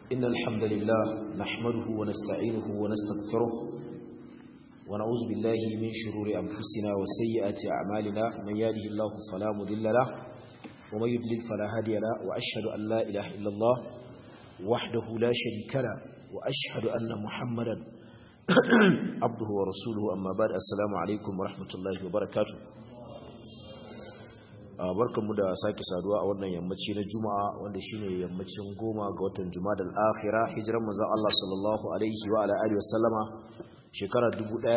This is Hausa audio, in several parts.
إن الحمد لله نحمده ونستعينه ونستغفره ونعوذ بالله من شرور أنفسنا وسيئات أعمالنا من يهده الله فلا مضل له ومن يضلل فلا هادي له وأشهد أن لا إله إلا الله وحده لا شريك له وأشهد أن محمدا عبده ورسوله أما بعد السلام عليكم ورحمة الله وبركاته barkanmu da sake saduwa a wannan yammaci na juma'a wanda shine yammacin goma ga watan jumadal akhira hijiran manzon Allah sallallahu alaihi wa ala alihi wasallama shekara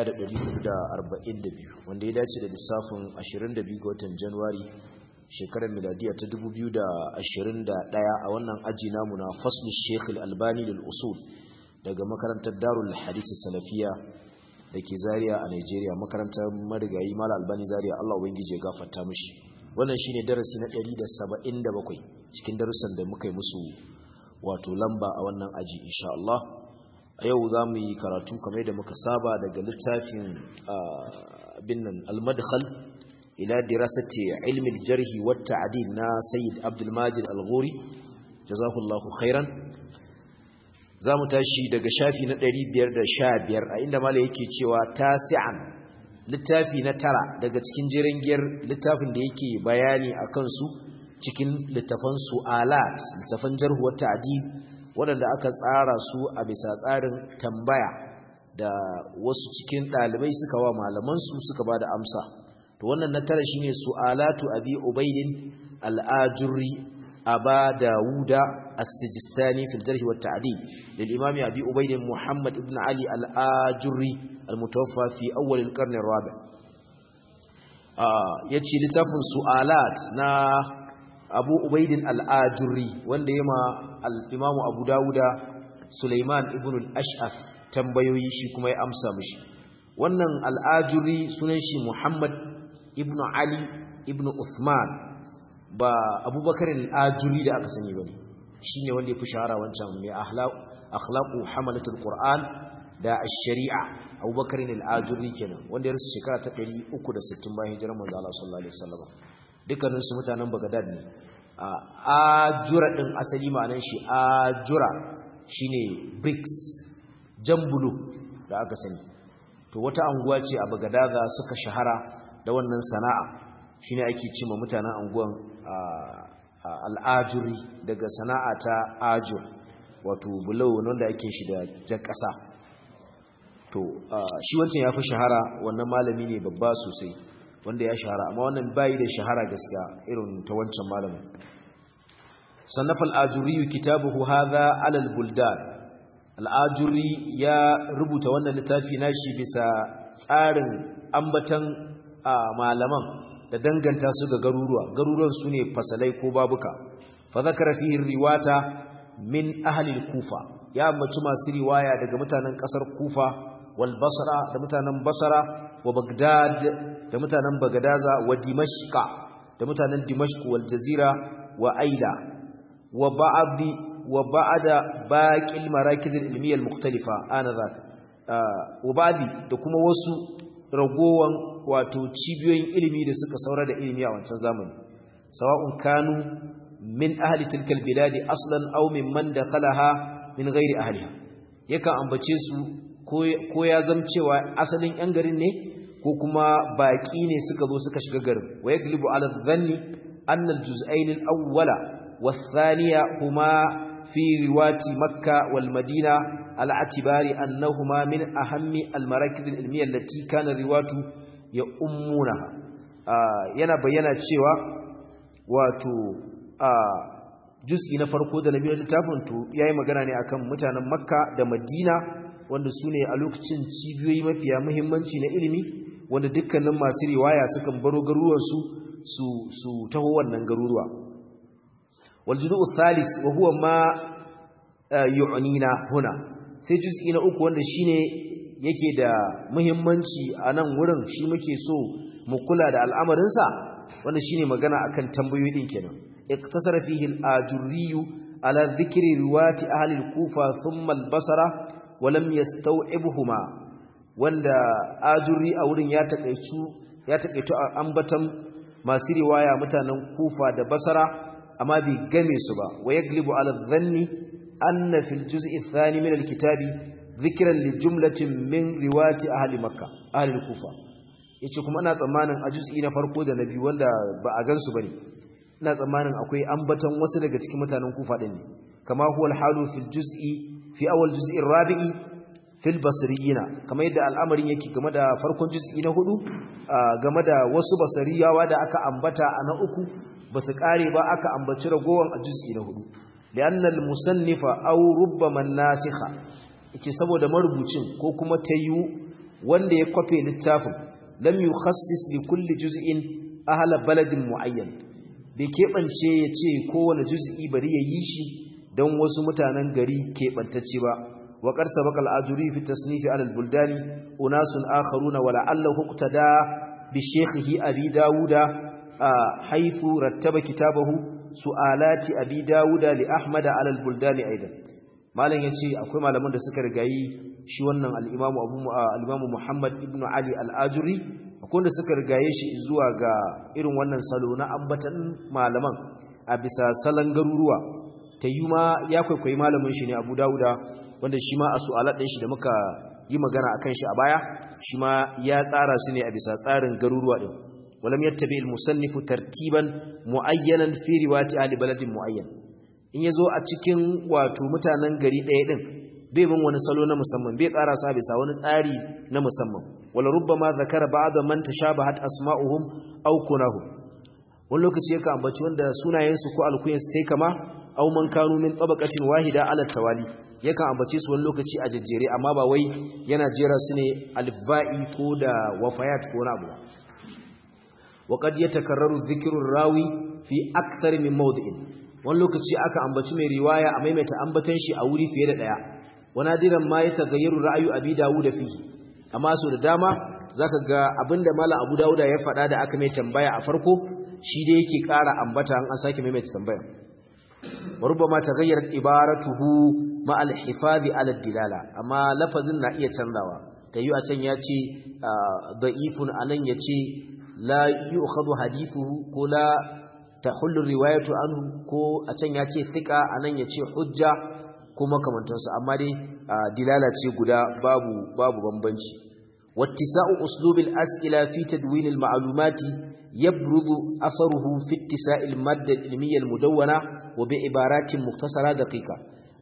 1442 wanda ya dace da lissafin 22 ga watan januwari shekarar miladiya ta 2021 a wannan aji namu na faslu sheikh al-albani lil usul daga makarantar darul hadith salafiya da ke zaria a Nigeria makarantar marigayi mala albani zaria Allah ubangiji ya gafarta mishi wannan shine darasi na 177 cikin darussan da muka yi musu wato lamba a wannan aji insha Allah a yau za mu yi karatu kamar da muka saba daga littafin bin nan al-madkhal ila dirasati ilmi al-jarh wa at-ta'dil na Sayyid Abdul Majid Al-Ghuri jazakallahu khairan za mu tashi daga shafi na 515 a inda malai yake cewa tasi'an littafi na tara daga cikin jirangiyar littafin da yake bayani a kansu cikin littafan su'alat littafan jarhuwar ta'adib waɗanda aka tsara su a bisa tsarin tambaya da wasu cikin ɗalibai suka wa malamansu suka ba da amsa to wannan na tara shine su'alatu abi ubaidin al'ajurri aba dawuda as-sijistani fil jarh wa ta'dil lil imam abi ubaidin muhammad ibn ali al-ajurri المتوفى في أول القرن الرابع yace littafin su'alat na Abu Ubaidin al-Ajurri wanda yema al-Imam Abu Dawuda Sulaiman ibn al-Ash'af tambayoyi shi kuma ya amsa mishi wannan al-Ajurri sunan shi Muhammad ibn Ali ibn Uthman ba Abubakar al-Ajurri da aka sani bane shine wanda ya fi shahara wancan mai akhlaq akhlaqu hamalatul Qur'an da ash-shari'a abubakar ne al'ajuri kenan wanda ya rasu shekara ta 360 bayan hijirar manzo Allah sallallahu alaihi wasallam dukkanin su mutanen Baghdad ne ajura din asali ma'anar shi ajura shine bricks jambulu da aka sani to wata anguwa ce a Baghdad suka shahara da wannan sana'a shine ake cewa mutanen anguwan al'ajuri daga sana'a ta ajur wato bulo wanda ake shi da jan ƙasa to shi wancan ya fi shahara wannan malami ne babba sosai wanda ya shahara amma wannan bayi da shahara gaskiya irin ta wancan malamin sannafa al'ajuri kitabuhu hadha alal buldan al'ajuri ya rubuta wannan littafi nashi bisa tsarin ambatan malaman da danganta su ga garuruwa garuruwan su ne fasalai ko babuka fa zakara fihi riwata min ahli al-kufa ya ambaci masu riwaya daga mutanen kasar kufa والبصرة دمتانا بصرة وبغداد دمتانا بغدازة ودمشق دمتانا دمشق والجزيرة وأيلا وبعض وبعد باقي المراكز العلمية المختلفة آنذاك آه وبعد دكما وسو رغوان wato cibiyoyin ilimi da suka saura da ilimi a wancan zamani sawa'un kanu min ahli tilkal biladi aslan aw mimman dakhalaha min ghairi ahliha yakan ambace su ko ya zam cewa asalin yan garin ne ko kuma baki ne suka zo suka shiga garin wa yaglibu ala dhanni anna al-juz'ayn al-awwala wath-thaniya huma fi riwati makkah wal madina ala atibari annahuma min ahammi al-marakiz al-ilmiyya allati kana riwatu ya ummuna yana bayyana cewa wato juz'i na farko da nabi littafin to yayi magana ne akan mutanen makka da madina wanda su ne a lokacin cibiyoyi mafiya muhimmanci na ilimi wanda dukkanin masu riwaya sukan baro garuruwansu su su taho wannan garuruwa wal judu thalis wa huwa ma yu'nina huna sai juz'i na uku wanda shine yake da muhimmanci a nan wurin shi muke so mu kula da al'amarin sa wanda shine magana akan tambayoyi din kenan iktasara fihi al-ajurri ala dhikri riwati ahli al-kufa thumma al-basra walam yastau'ibhuma wanda ajuri a wurin ya takeitu ya takeitu ambatan masu riwaya mutanen Kufa da Basra amma bai game su ba wa yaglibu ala dhanni anna fil juz'i ath-thani min al-kitabi dhikran li jumlatin min riwayati ahli makkah ahli al-kufa yace kuma ina tsammanin a juz'i na farko da na biyu wanda ba a gansu bane ina tsammanin akwai ambaton wasu daga cikin mutanen kufa din ne kama huwa al-halu fil juz'i fi awal juz'i ar-rabi'i fil basriyina kamar yadda al'amarin yake game da farkon juz'i na hudu game da wasu basariyawa da aka ambata a na uku basu kare ba aka ambaci ragowan a juz'i na hudu li'anna al-musannifa aw rubbama an-nasikha yace saboda marubucin ko kuma tayyu wanda ya kwafe littafin lam yukhassis li kulli juz'in ahla baladin muayyan bai keɓance ya ce kowane juz'i bari ya yi shi don wasu mutanen gari keɓantacce ba wa ƙarsa baƙal ajuri fi tasnifi alal buldani unasun akharuna wa la'allahu uqtada bi shaykhihi abi dawuda haythu rattaba kitabahu su'alati abi dawuda li ahmad alal buldani aidan malam yace akwai malaman da suka rigayi shi wannan al-imam abu al-imam muhammad ibnu ali al-ajuri akwai da suka rigaye shi zuwa ga irin wannan salo na ambatan malaman a bisa salon garuruwa ta yi ma ya kwaikwayi malamin shi ne abu dawuda wanda shi ma a su'alar ɗin shi da muka yi magana a kan shi a baya shi ma ya tsara su ne a bisa tsarin garuruwa ɗin walam yattabi al-musannifu tartiban muayyanan fi riwati ahli baladin muayyan in yazo a cikin wato mutanen gari ɗaya ɗin bai bin wani salo na musamman bai tsara sa bisa wani tsari na musamman wala rubbama zakara ba'da man tashabahat asma'uhum aw kunahum wani lokaci yake ambaci wanda sunayensu ko alkuyansu tai kama aw man kanu min tabaqatin wahida ala tawali yakan ambace su wani lokaci a jejjere amma ba wai yana jera su ne alba'i ko da wafayat ko na abu wa qad yatakarraru dhikru rawi fi akthar min mawdi'in wani lokaci aka ambaci mai riwaya a maimaita ambatan shi a wuri fiye da daya wani diran ma ya tagayyaru ra'ayu abi dawud fihi amma so da dama zaka ga abinda malam abu dawuda ya faɗa da aka mai tambaya a farko shi da yake ƙara ambata an an sake maimaita tambaya وربما تغيرت عبارته مع الحفاظ على الدلاله amma lafazin na iya canzawa tayi a can yace da'ifun anan yace la yu'khadhu hadithuhu ko la tahullu riwayatu anhu ko a can yace thiqa anan yace hujja kuma kamantansu amma dai dilala ce guda babu babu bambanci wattisa'u uslubil as'ila fi tadwin al ma'lumati yabrudu atharuhu fi ittisa'il madda al ilmiyya al mudawwana wa bi ibaratin muktasara daqiqa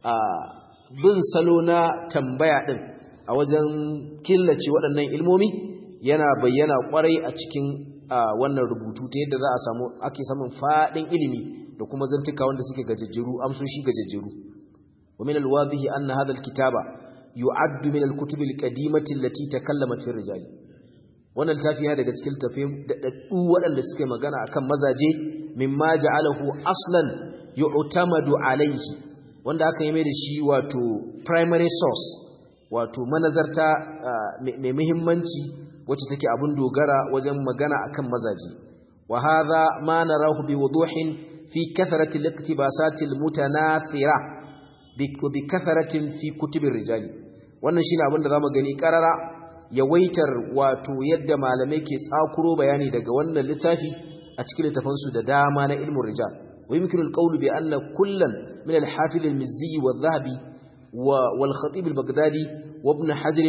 bin salo na tambaya din a wajen killace waɗannan ilmomi yana bayyana kwarai a cikin wannan rubutu ta yadda za a samu ake samun fadin ilimi da kuma zantuka wanda suke gajejjeru amsoshi gajejjeru wa min alwadhihi anna hadha alkitaba yu'addu min alkutub alqadimati allati takallamat fi rijal wannan tafiya daga cikin tafi da daddu waɗanda suke magana akan mazaje mimma ja'alahu aslan yu'tamadu alayhi wanda aka yi mai da shi wato primary source wato manazarta mai muhimmanci wacce take abun dogara wajen magana akan mazaje wa hadha ma narahu bi wuduhin fi kathrati al-iqtibasat al-mutanathira bi kathratin fi kutubir rijali wannan shine abin da zamu gani karara yawaitar wato yadda malamai ke tsakuro bayani daga wannan littafi a cikin littafansu da dama na ilmin rijal ويمكن القول بأن كلا من الحافظ المزي والذهبي والخطيب البغدادي وابن حجر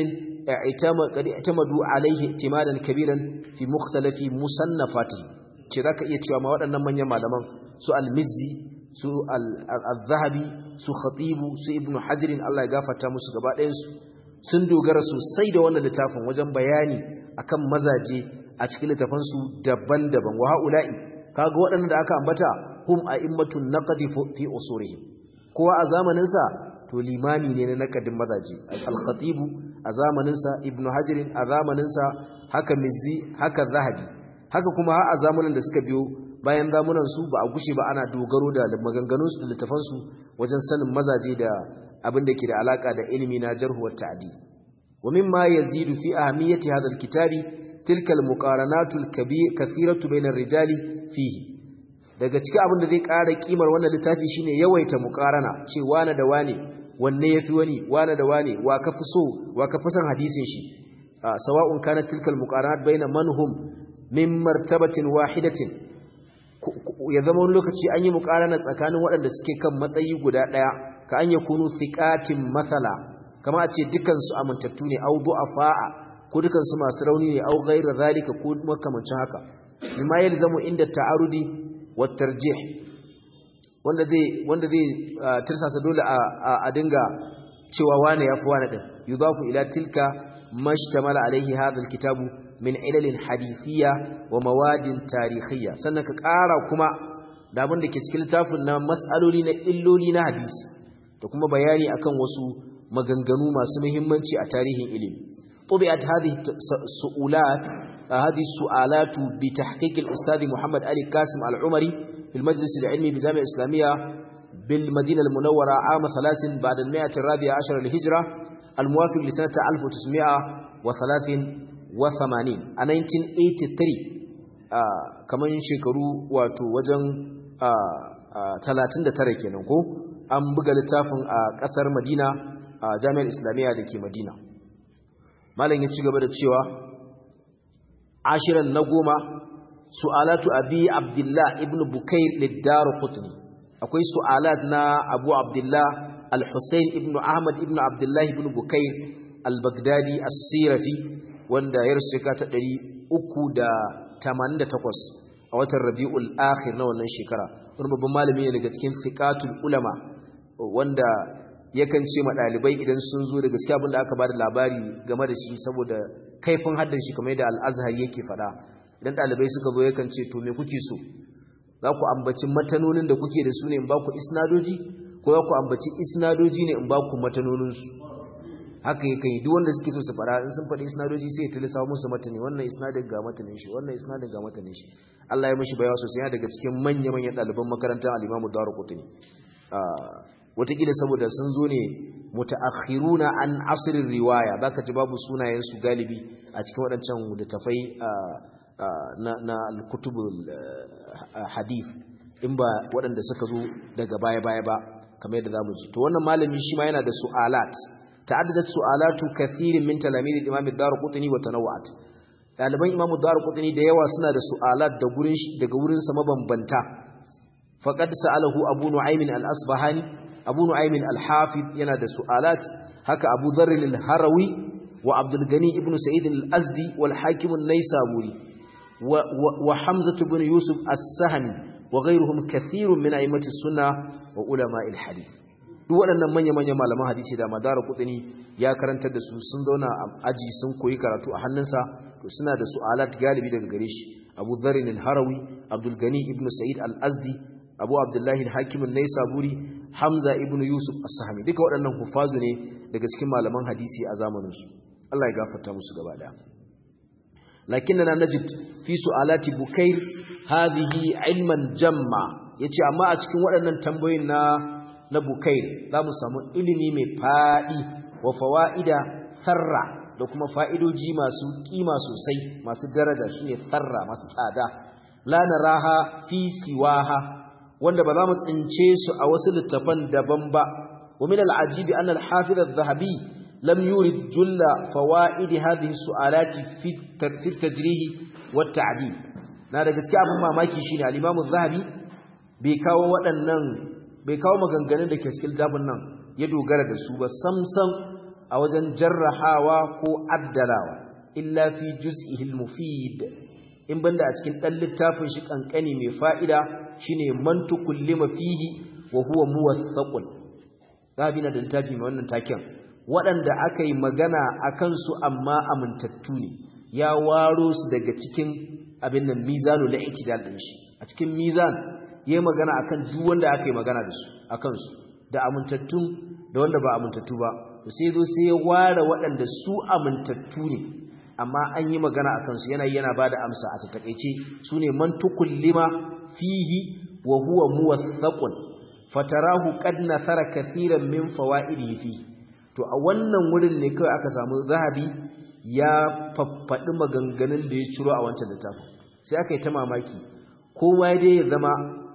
قد اعتمدوا عليه اعتمادا كبيرا في مختلف مصنفاته كذلك يتشوى ما ودنا من يمالما سو المزي سو الذهبي سو خطيب سو ابن حجر الله يغفرta musu gaba ɗayan su sun dogara sosai da wannan littafin wajen bayani akan mazaje a cikin littafan su daban-daban wa haula'i kaga waɗannan da aka ambata hum a'immatun naqdi fi usurihim kowa a zamanin sa to limami ne na naqadin mazaje al-khatib a zamanin sa ibn hajar a zamanin sa haka mizzi haka zahabi haka kuma har a zamanin da suka biyo bayan zamanin su ba a gushe ba ana dogaro da maganganun su da littafan su wajen sanin mazaje da abin da ke da alaka da ilimi na jarh wa ta'dil wa mimma yazidu fi ahamiyati hadha al-kitabi tilka al-muqaranatu al-kabir kathiratu bayna ar-rijali fihi daga cikin abin da zai ƙara kimar wannan littafi shine yawaita muqarana ce wane da wane wanne yafi wani wane da wane wa ka fi so wa ka fi son hadisin shi sawa'un kana tilkal muqaranat baina manhum min martabatin wahidatin ya zama wani lokaci an yi muqarana tsakanin waɗanda suke kan matsayi guda ɗaya ka an yakunu thiqatin masala kama a ce dukan su amintattu ne au du'afa'a ko dukan su masu rauni ne au ghairu zalika ko makamancin haka mimma yalzamu inda ta'arudi wa tarjih wanda zai wanda zai tirsasa dole a dinga cewa wane yafi wane din yudafu ila tilka mashtamala alaihi hadha alkitabu min ilalin hadithiyya wa mawadin tarikhiyya sannan ka ƙara kuma da abin da ke cikin littafin na mas'aloli na illoli na hadisi da kuma bayani akan wasu maganganu masu muhimmanci a tarihin ilimi طبعت هذه السؤالات هذه السؤالات بتحقيق الأستاذ محمد علي قاسم العمري في المجلس العلمي بالجامعة الإسلامية بالمدينة المنورة عام ثلاث بعد المائة الرابعة عشر للهجرة الموافق لسنة 1983 a 1983 kamar shekaru wato wajen 39 kenan ko an buga littafin a ƙasar Madina a Jami'ar Islamiyya da ke Madina malam ya ci gaba da cewa ashiran na goma su'alatu abi abdullah ibn bukair lid-darqutni akwai su'alat na abu abdullah al-husayn ibn ahmad ibn abdullah ibn bukair al-baghdadi as-sirafi wanda ya rasu shekara ta 388 a watan rabiul akhir na wannan shekara wani babban malami ne daga cikin fiqatul ulama wanda yakan ce ma ɗalibai idan sun zo da gaskiya abinda aka bada labari game da shi saboda kaifin haddan shi kamar yadda al-azhar yake faɗa idan ɗalibai suka zo yakan ce to me kuke so za ku ambaci matanonin da kuke da su ne in ba ku isnadoji ko za ku ambaci isnadoji ne in ba ku matanoninsu haka yakan yi duk wanda suke so su fara in sun faɗi isnadoji sai ya tilisa musu matani wannan isnadin ga matanin shi wannan isnadin ga matanin shi Allah ya mishi bayawa sosai yana daga cikin manya manyan ɗaliban makarantar al-Imam Darqutni wataƙila saboda sun zo ne mutaakhiruna an asrin riwaya baka ji babu sunayen su galibi a cikin waɗancan littafai na na al-kutubul hadith in ba waɗanda suka zo daga baya baya ba kamar yadda zamu ji to wannan malami shi ma yana da su'alat ta'addadat su'alatu kathirin min talamid al-imam ad-darqutni wa tanawwa'at daliban imam ad-darqutni da yawa suna da su'alat da gurin daga wurin sa mabambanta faqad sa'alahu abu nu'aym al-asbahani abu nu'aym al-hafid yana da su'alat haka abu dharr al-harawi wa abdul gani ibn sa'id al-azdi wal hakim an-naysaburi wa wa hamzah ibn yusuf as-sahmi wa ghayruhum kathirun min a'immati sunnah wa ulama al-hadith duk waɗannan manya-manyan malaman hadisi da madara kudini ya karantar da su sun zauna a aji sun koyi karatu a hannunsa to suna da su'alat galibi daga gare shi abu dharin al-harawi abdul gani ibn sa'id al-azdi abu abdullahi al-hakim an-naisaburi hamza ibn yusuf as-sahmi duka waɗannan hufazu ne daga cikin malaman hadisi a zamanin su Allah ya gafarta musu gaba daya lakinna najid fi su'alati bukair hadhihi ilman jamma yace amma a cikin waɗannan tambayoyin na na bukair za mu samu ilimi mai faɗi wa fawa'ida sarra da kuma fa'idoji masu ƙima sosai masu daraja shine sarra masu tsada la naraha fi siwaha wanda ba za mu tsince su a wasu littafan daban ba wa min al'ajibi anna al-hafiz adh-dhahabi lam yurid julla fawaid hadhihi su'alati fi tajrih wa at-ta'dil na da gaskiya abin mamaki shine al-imam adh-dhahabi bai kawo waɗannan bai kawo maganganun da ke cikin littafin nan ya dogara da su ba samsam a wajen jarrahawa ko addalawa illa fi juz'ihi al-mufid in banda a cikin dan littafin shi kankani mai fa'ida shine man tukullima fihi wa huwa muwaththaqun zabi na da littafi mai wannan taken waɗanda aka yi magana akan su amma amintattu ne ya waro su daga cikin abin nan mizanul i'tidal din shi a cikin mizan yayi magana akan duk wanda aka yi magana da su akan su da amintattun da wanda ba amintattu ba to sai zo sai ya ware waɗanda su amintattu ne amma an yi magana akan su yana yana bada amsa a takeice sune man tukullima fihi wa huwa muwaththaqun fatarahu qad nasara katiran min fawaidihi fi to a wannan wurin ne kai aka samu zahabi ya faffadi maganganun da ya ciro a wancan littafin sai aka yi ta mamaki kowa dai ya zama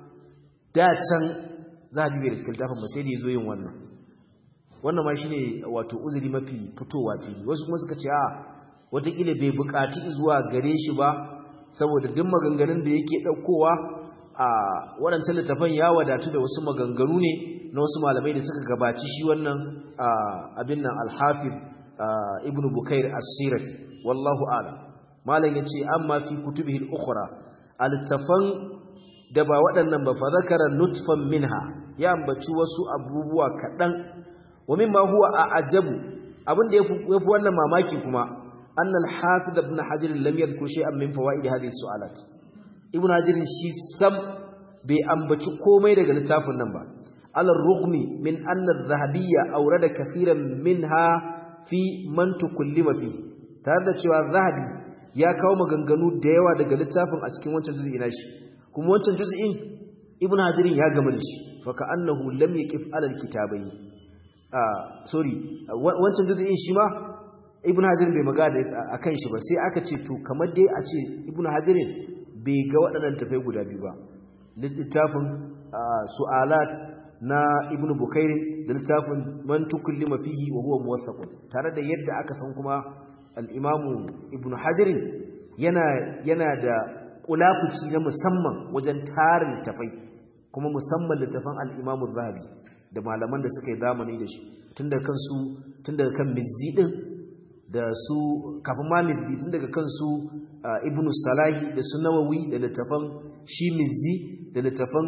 da can zahabi bai da cikin littafin ba sai da ya zo yin wannan wannan ma shine wato uzuri mafi fitowa fili wasu kuma suka ce a watakila bai buƙaci zuwa gare shi ba saboda duk maganganun da yake ɗaukowa a waɗancan littafan ya wadatu da wasu maganganu ne na wasu malamai da suka gabaci shi wannan abin nan al-hafiz ibnu bukair as-sirafi wallahu a'lam malam yace amma fi kutubihi al-ukhra al-tafan da ba waɗannan ba fa zakara nutfan minha ya ambaci wasu abubuwa kaɗan wa mimma huwa a'jabu abin da yafi yafi wannan mamaki kuma anna al-hafiz ibn hajar lam yadhkur shay'an min fawaid hadhihi su'alat ibn hajar shi sam bai ambaci komai daga littafin nan ba alal rughmi min anna adh-dhahabiyya awrada kaseeran minha fi man tukallima fi tare da cewa zahabi ya kawo maganganu da yawa daga littafin a cikin wancan juz'i na shi kuma wancan juz'in ibn hajar ya gama da shi fa ka'annahu lam yaqif ala al-kitabayn ah sorry wancan juz'in shi ma ibn hajar bai magana akan shi ba sai aka ce to kamar dai a ce ibn hajar bai ga waɗannan tafai guda biyu ba littafin su'alat na ibn bukair da littafin man tukallima fihi wa huwa muwaffaqun tare da yadda aka san kuma al-imamu ibn hajar yana yana da kulafuci na musamman wajen tarin littafai kuma musamman littafan al-imamu zahabi da malaman da suka yi zamani da shi tun daga kansu tun daga kan mizzi din da su kafin ma mizzi tun daga kansu ibn salahi da su nawawi da littafan shi mizzi da littafan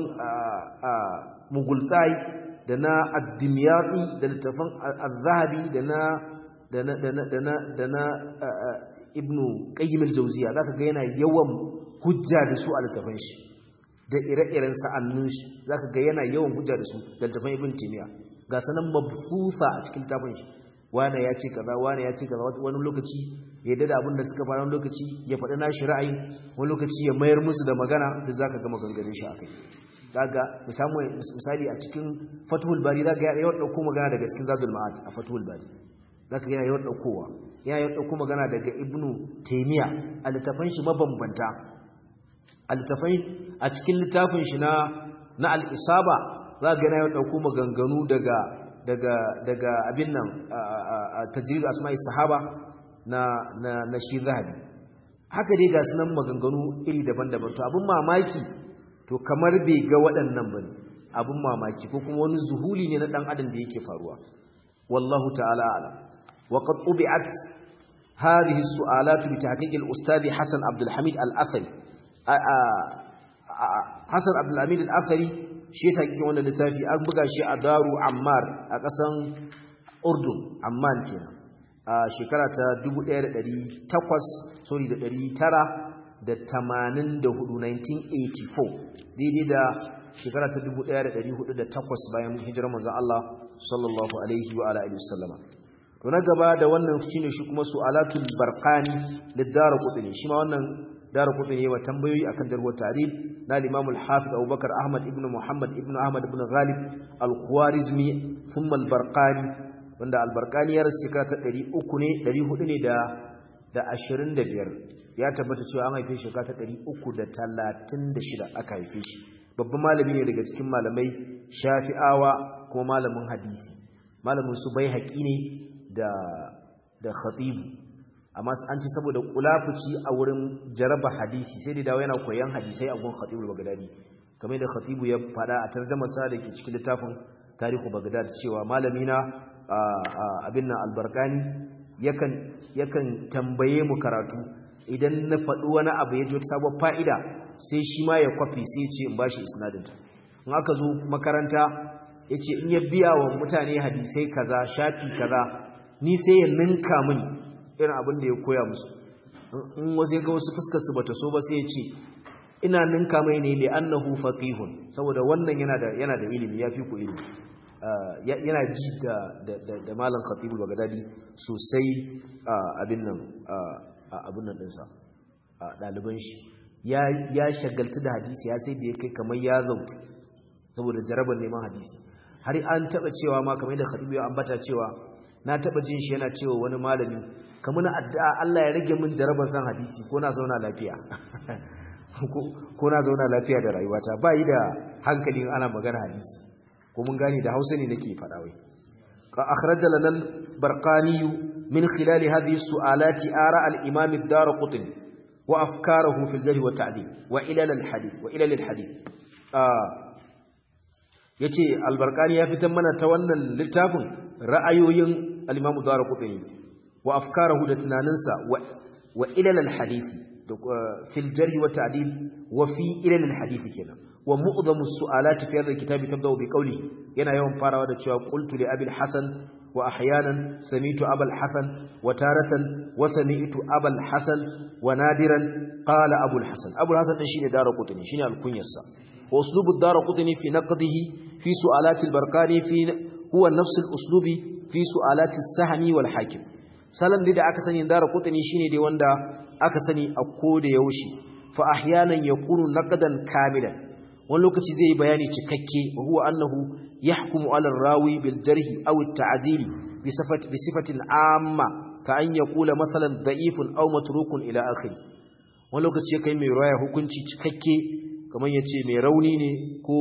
mugultai da na addimiyati da littafan al-zahabi da na da na da na da na da na ibnu qayyim al-jawziya zaka ga yana yawan hujja da su a littafan shi da ire-iren sa'annun shi zaka ga yana yawan hujja da su da littafan ibn timiya ga sanan mabfusa a cikin littafin shi wane ya ce kaza wane ya ce kaza wani lokaci ya dada abin da suka fara wani lokaci ya faɗi nashi ra'ayi wani lokaci ya mayar musu da magana da zaka ga maganganun shi akai kaga misali a cikin Fathul Bari zaka ga yawan dauko magana daga cikin Zadul Ma'ad a Fathul Bari zaka ga yawan daukowa yana yawan dauko magana daga Ibnu Taymiyyah a littafin shi mabambanta a littafin a cikin littafin shi na na al-Isaba zaka ga yawan dauko maganganu daga daga daga abin nan tajrid asma'i sahaba na na na shi zahabi haka dai ga sunan maganganu iri daban-daban to abin mamaki to kamar bai ga waɗannan bane abin mamaki ko kuma wani zuhuli ne na dan adam da yake faruwa wallahu ta'ala ala wa qad ubi'at hadhihi as-su'alat bi tahqiq al-ustad Hasan Abdul Hamid al-Athari Hasan Abdul Hamid al-Athari shi ta kike wannan littafi an buga shi a Daru Ammar a ƙasan Urdun Amman kenan a shekara ta 1800 sorry da 900 da 84 1984 daidai da shekara ta 1408 bayan hijirar manzon Allah sallallahu alaihi wa alihi wasallama to na gaba da wannan shine shi kuma su'alatul barqani lidara qutni shi ma wannan dara qutni wa tambayoyi akan jarhu tarikh na Imam al-Hafiz Abu Bakar Ahmad ibn Muhammad ibn Ahmad ibn Ghalib al-Khwarizmi thumma al-Barqani wanda al-Barqani ya rasu shekara ta 300 ne 400 ne da da 25 ya tabbata cewa an haife shi shekara ta 336 aka haife shi babban malami ne daga cikin malamai Shafi'awa kuma malamin hadisi malamin su bai haƙi ne da da Khatib amma an ce saboda kulafuci a wurin jaraba hadisi sai da dawo yana koyan hadisai a gun khatibul bagdadi kamar da khatibu ya fada a tarjuma sa da ke cikin littafin tarihu bagdad cewa malami na abin nan albarkani yakan yakan tambaye mu karatu idan na faɗi wani abu ya ji wata sabon fa'ida sai shi ma ya kwafi sai ya ce in bashi isnadinta in aka zo makaranta ya ce in ya biya wa mutane hadisai kaza shafi kaza ni sai ya ninka mini irin abin da ya koya musu in wasu ga wasu fuskar su bata so ba sai ya ce ina ninka mai ne li annahu faqihun saboda wannan yana da yana da ilimi yafi ku ilimi yana ji da da da malam khatibul bagdadi sosai abin nan abin nan dinsa daliban shi ya ya shagaltu da hadisi ya sai da ya kai kamar ya zautu saboda jarabar neman hadisi har an taba cewa ma kamar da khatibu ya ambata cewa na taba jin shi yana cewa wani malami kamar na addu'a Allah ya rage min jarabar san hadisi ko na zauna lafiya ko na zauna lafiya da rayuwata ba yi da hankali ana magana hadisi ko mun gane da Hausa ne nake faɗa wai ka akhraja lana al-barqani min khilal hadhihi su'alati ara al-imam ad-darqutni wa afkaruhu fi al-jarh wa ta'dil wa ilal al-hadith wa ilal al-hadith yace albarkani ya fitar mana ta wannan littafin ra'ayoyin al-Imam Darqutni wa afkarahu da tunaninsa wa wa ilal al-hadith fil jarh wa ta'dil wa fi ilal al-hadith kenan wa mu'dhamu as-su'alat fi hadha al-kitab tabda'u bi qawli yana yawan farawa da cewa qultu li abi al-hasan wa ahyanan sami'tu abal hasan wa taratan wa sami'tu abal hasan wa nadiran qala abul hasan abul hasan din shine Darqutni shine al-kunyarsa wa uslubu ad-Darqutni fi naqdihi fi su'alat al-barqani fi huwa nafs al-uslubi fi su'alat as-sahmi wal hakim salan da aka sani Darqutni shine dai wanda aka sani a koda yaushe fa ahyanan yakunu naqdan kamilan wani lokaci zai yi bayani cikakke wa huwa annahu yahkumu ala rawi bil jarhi aw at ta'dil bi sifati bi sifatin amma ka an yaqula masalan da'ifun aw matrukun ila akhiri wani lokaci kai mai riwaya hukunci cikakke kamar yace mai rauni ne ko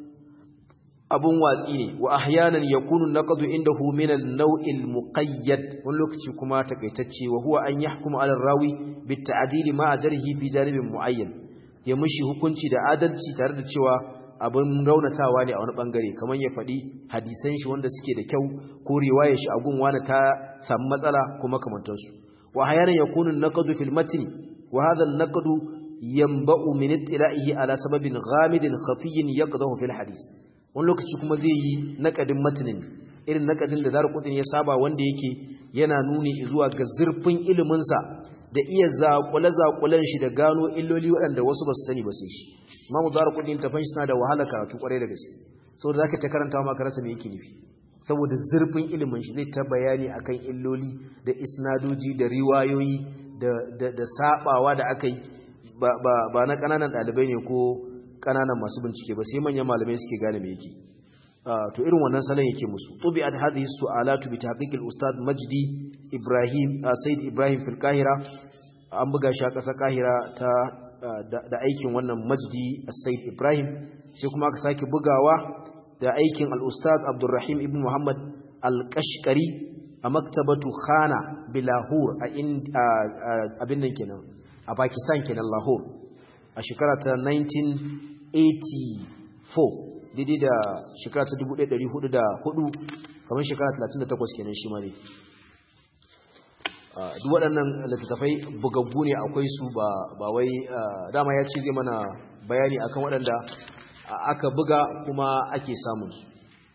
abun watsi ne wa ahyanan yakunu naqdu indahu min an-naw'il muqayyad wani lokaci kuma takaitacce wa huwa an yahkumu ala rawi bit ta'dil ma jarhi fi janibin muayyan ya mushi hukunci da adalci tare da cewa abin raunatawa ne a wani bangare kamar ya faɗi hadisan shi wanda suke da kyau ko riwayar shi a gun wani ta samu matsala kuma kamantarsu wa hayanan yakunu naqdu fil matn wa hadha an-naqdu yanba'u min ittila'ihi ala sababin ghamidin khafiyyin yaqdahu fil hadith wani lokaci kuma zai yi naqadin matnin irin naqadin da zarqutun ya saba wanda yake yana nuni zuwa ga zurfin ilimin sa da iya zaƙule-zaƙulen shi da gano illoli waɗanda wasu ba su sani ba sai shi imamu zara kudin tafan shi suna da wahala karatu ƙwarai da gaske saboda zaka ta karanta ma ka rasa me yake nufi saboda zurfin ilimin shi zai ta bayani akan illoli da isnadoji da riwayoyi da da da sabawa da akai ba ba ba na kananan ɗalibai ne ko kananan masu bincike ba sai manyan malamai suke gane me yake to irin wannan salon yake musu tubi'at hadhihi su'alatu bi tahqiq al-ustad Majdi Ibrahim Said Ibrahim fil Qahira an buga shi a ƙasar Qahira ta da aikin wannan Majdi Said Ibrahim sai kuma aka sake bugawa da aikin al-ustad Abdurrahim ibn Muhammad al-Qashqari a maktabatu Khana bi Lahore a abin nan kenan a Pakistan kenan Lahore a shekara ta 1984 daidai da shekara ta 1404 kamar shekara 38 kenan shi ma ne duk waɗannan littattafai bugaggu ne akwai su ba wai dama ya ce zai mana bayani akan waɗanda aka buga kuma ake samun su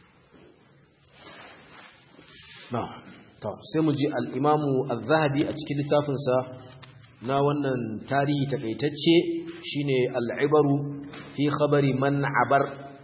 na to sai mu ji al'imamu al-zahabi a cikin littafinsa na wannan tarihi takaitacce shine al'ibaru fi khabari man abar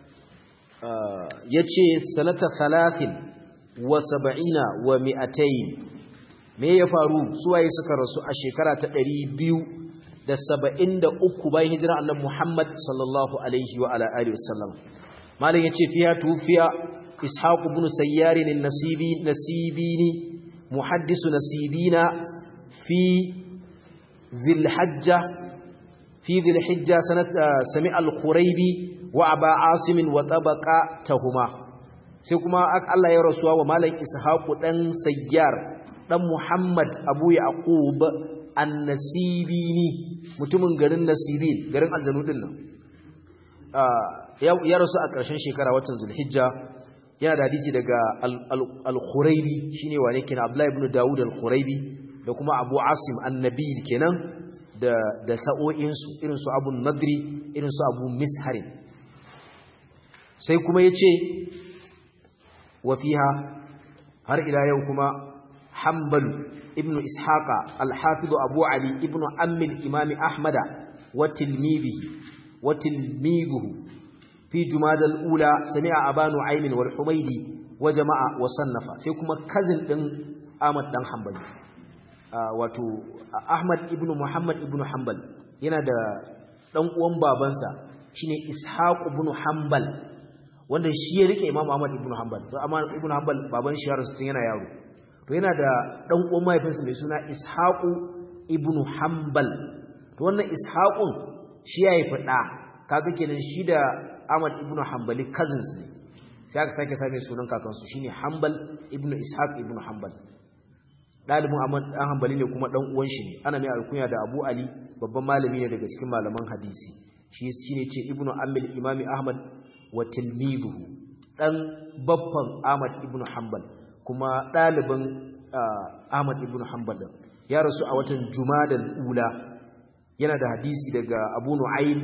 ya ce sanata salatin wa saba'ina wa mi'atain me ya faru suwaye suka rasu a shekara ta ɗari biyu da saba'in da uku bayan hijira annan muhammad sallallahu alaihi wa ala'ari wasallam malin ya ce fiya tufiya ishaku bin sayyari ne nasibini muhaddisu nasibina fi zilhajja fi zilhijja sanata sami al-khuraibi wa aba asimin wa tabaka tahuma sai kuma Allah ya rasuwa wa malam ishaqu dan sayyar dan muhammad abu yaqub an-nasibini mutumin garin nasibin garin aljanu din nan ya rasu a ƙarshen shekara watan zulhijja yana da hadisi daga al-khuraibi shine wane kenan abdullahi ibn daud al-khuraibi da kuma abu asim annabil kenan da da sa'o'insu irin su abu nadri irin su abu misharin sai kuma ya ce wafiha har ila yau kuma hambalu ibn ishaqa alhafizu abu ali ibn ammil imami ahmada wa tilmidihi wa tilmiduhu fi jumada al-ula sami'a abanu aymin wal humaydi wa jama'a wa sannafa sai kuma kazin din ahmad dan hanbali wato ahmad ibn muhammad ibn hanbal yana da dan uwan babansa shine ishaq ibn hanbal wanda shi ya rike Imam Ahmad ibn Hanbal to amma ibn Hanbal baban shi ya rasu tun yana yaro to yana da dan uwan mahaifinsa mai suna Ishaq ibn Hanbal to wannan Ishaqun shi ya haifi da kaga kenan shi da Ahmad ibn Hanbali cousins ne sai aka sake same sunan kakansu shine Hanbal ibn Ishaq ibn Hanbal dalibin Ahmad dan Hanbali ne kuma dan uwan shi ne ana mai alkunya da Abu Ali babban malami ne daga cikin malaman hadisi shi shine ce ibn Ammil Imami Ahmad wa tilmibuhu dan babban Ahmad ibn Hanbal kuma dalibin Ahmad ibn Hanbal din ya rasu a watan Jumadal ula yana da hadisi daga Abu Nu'aym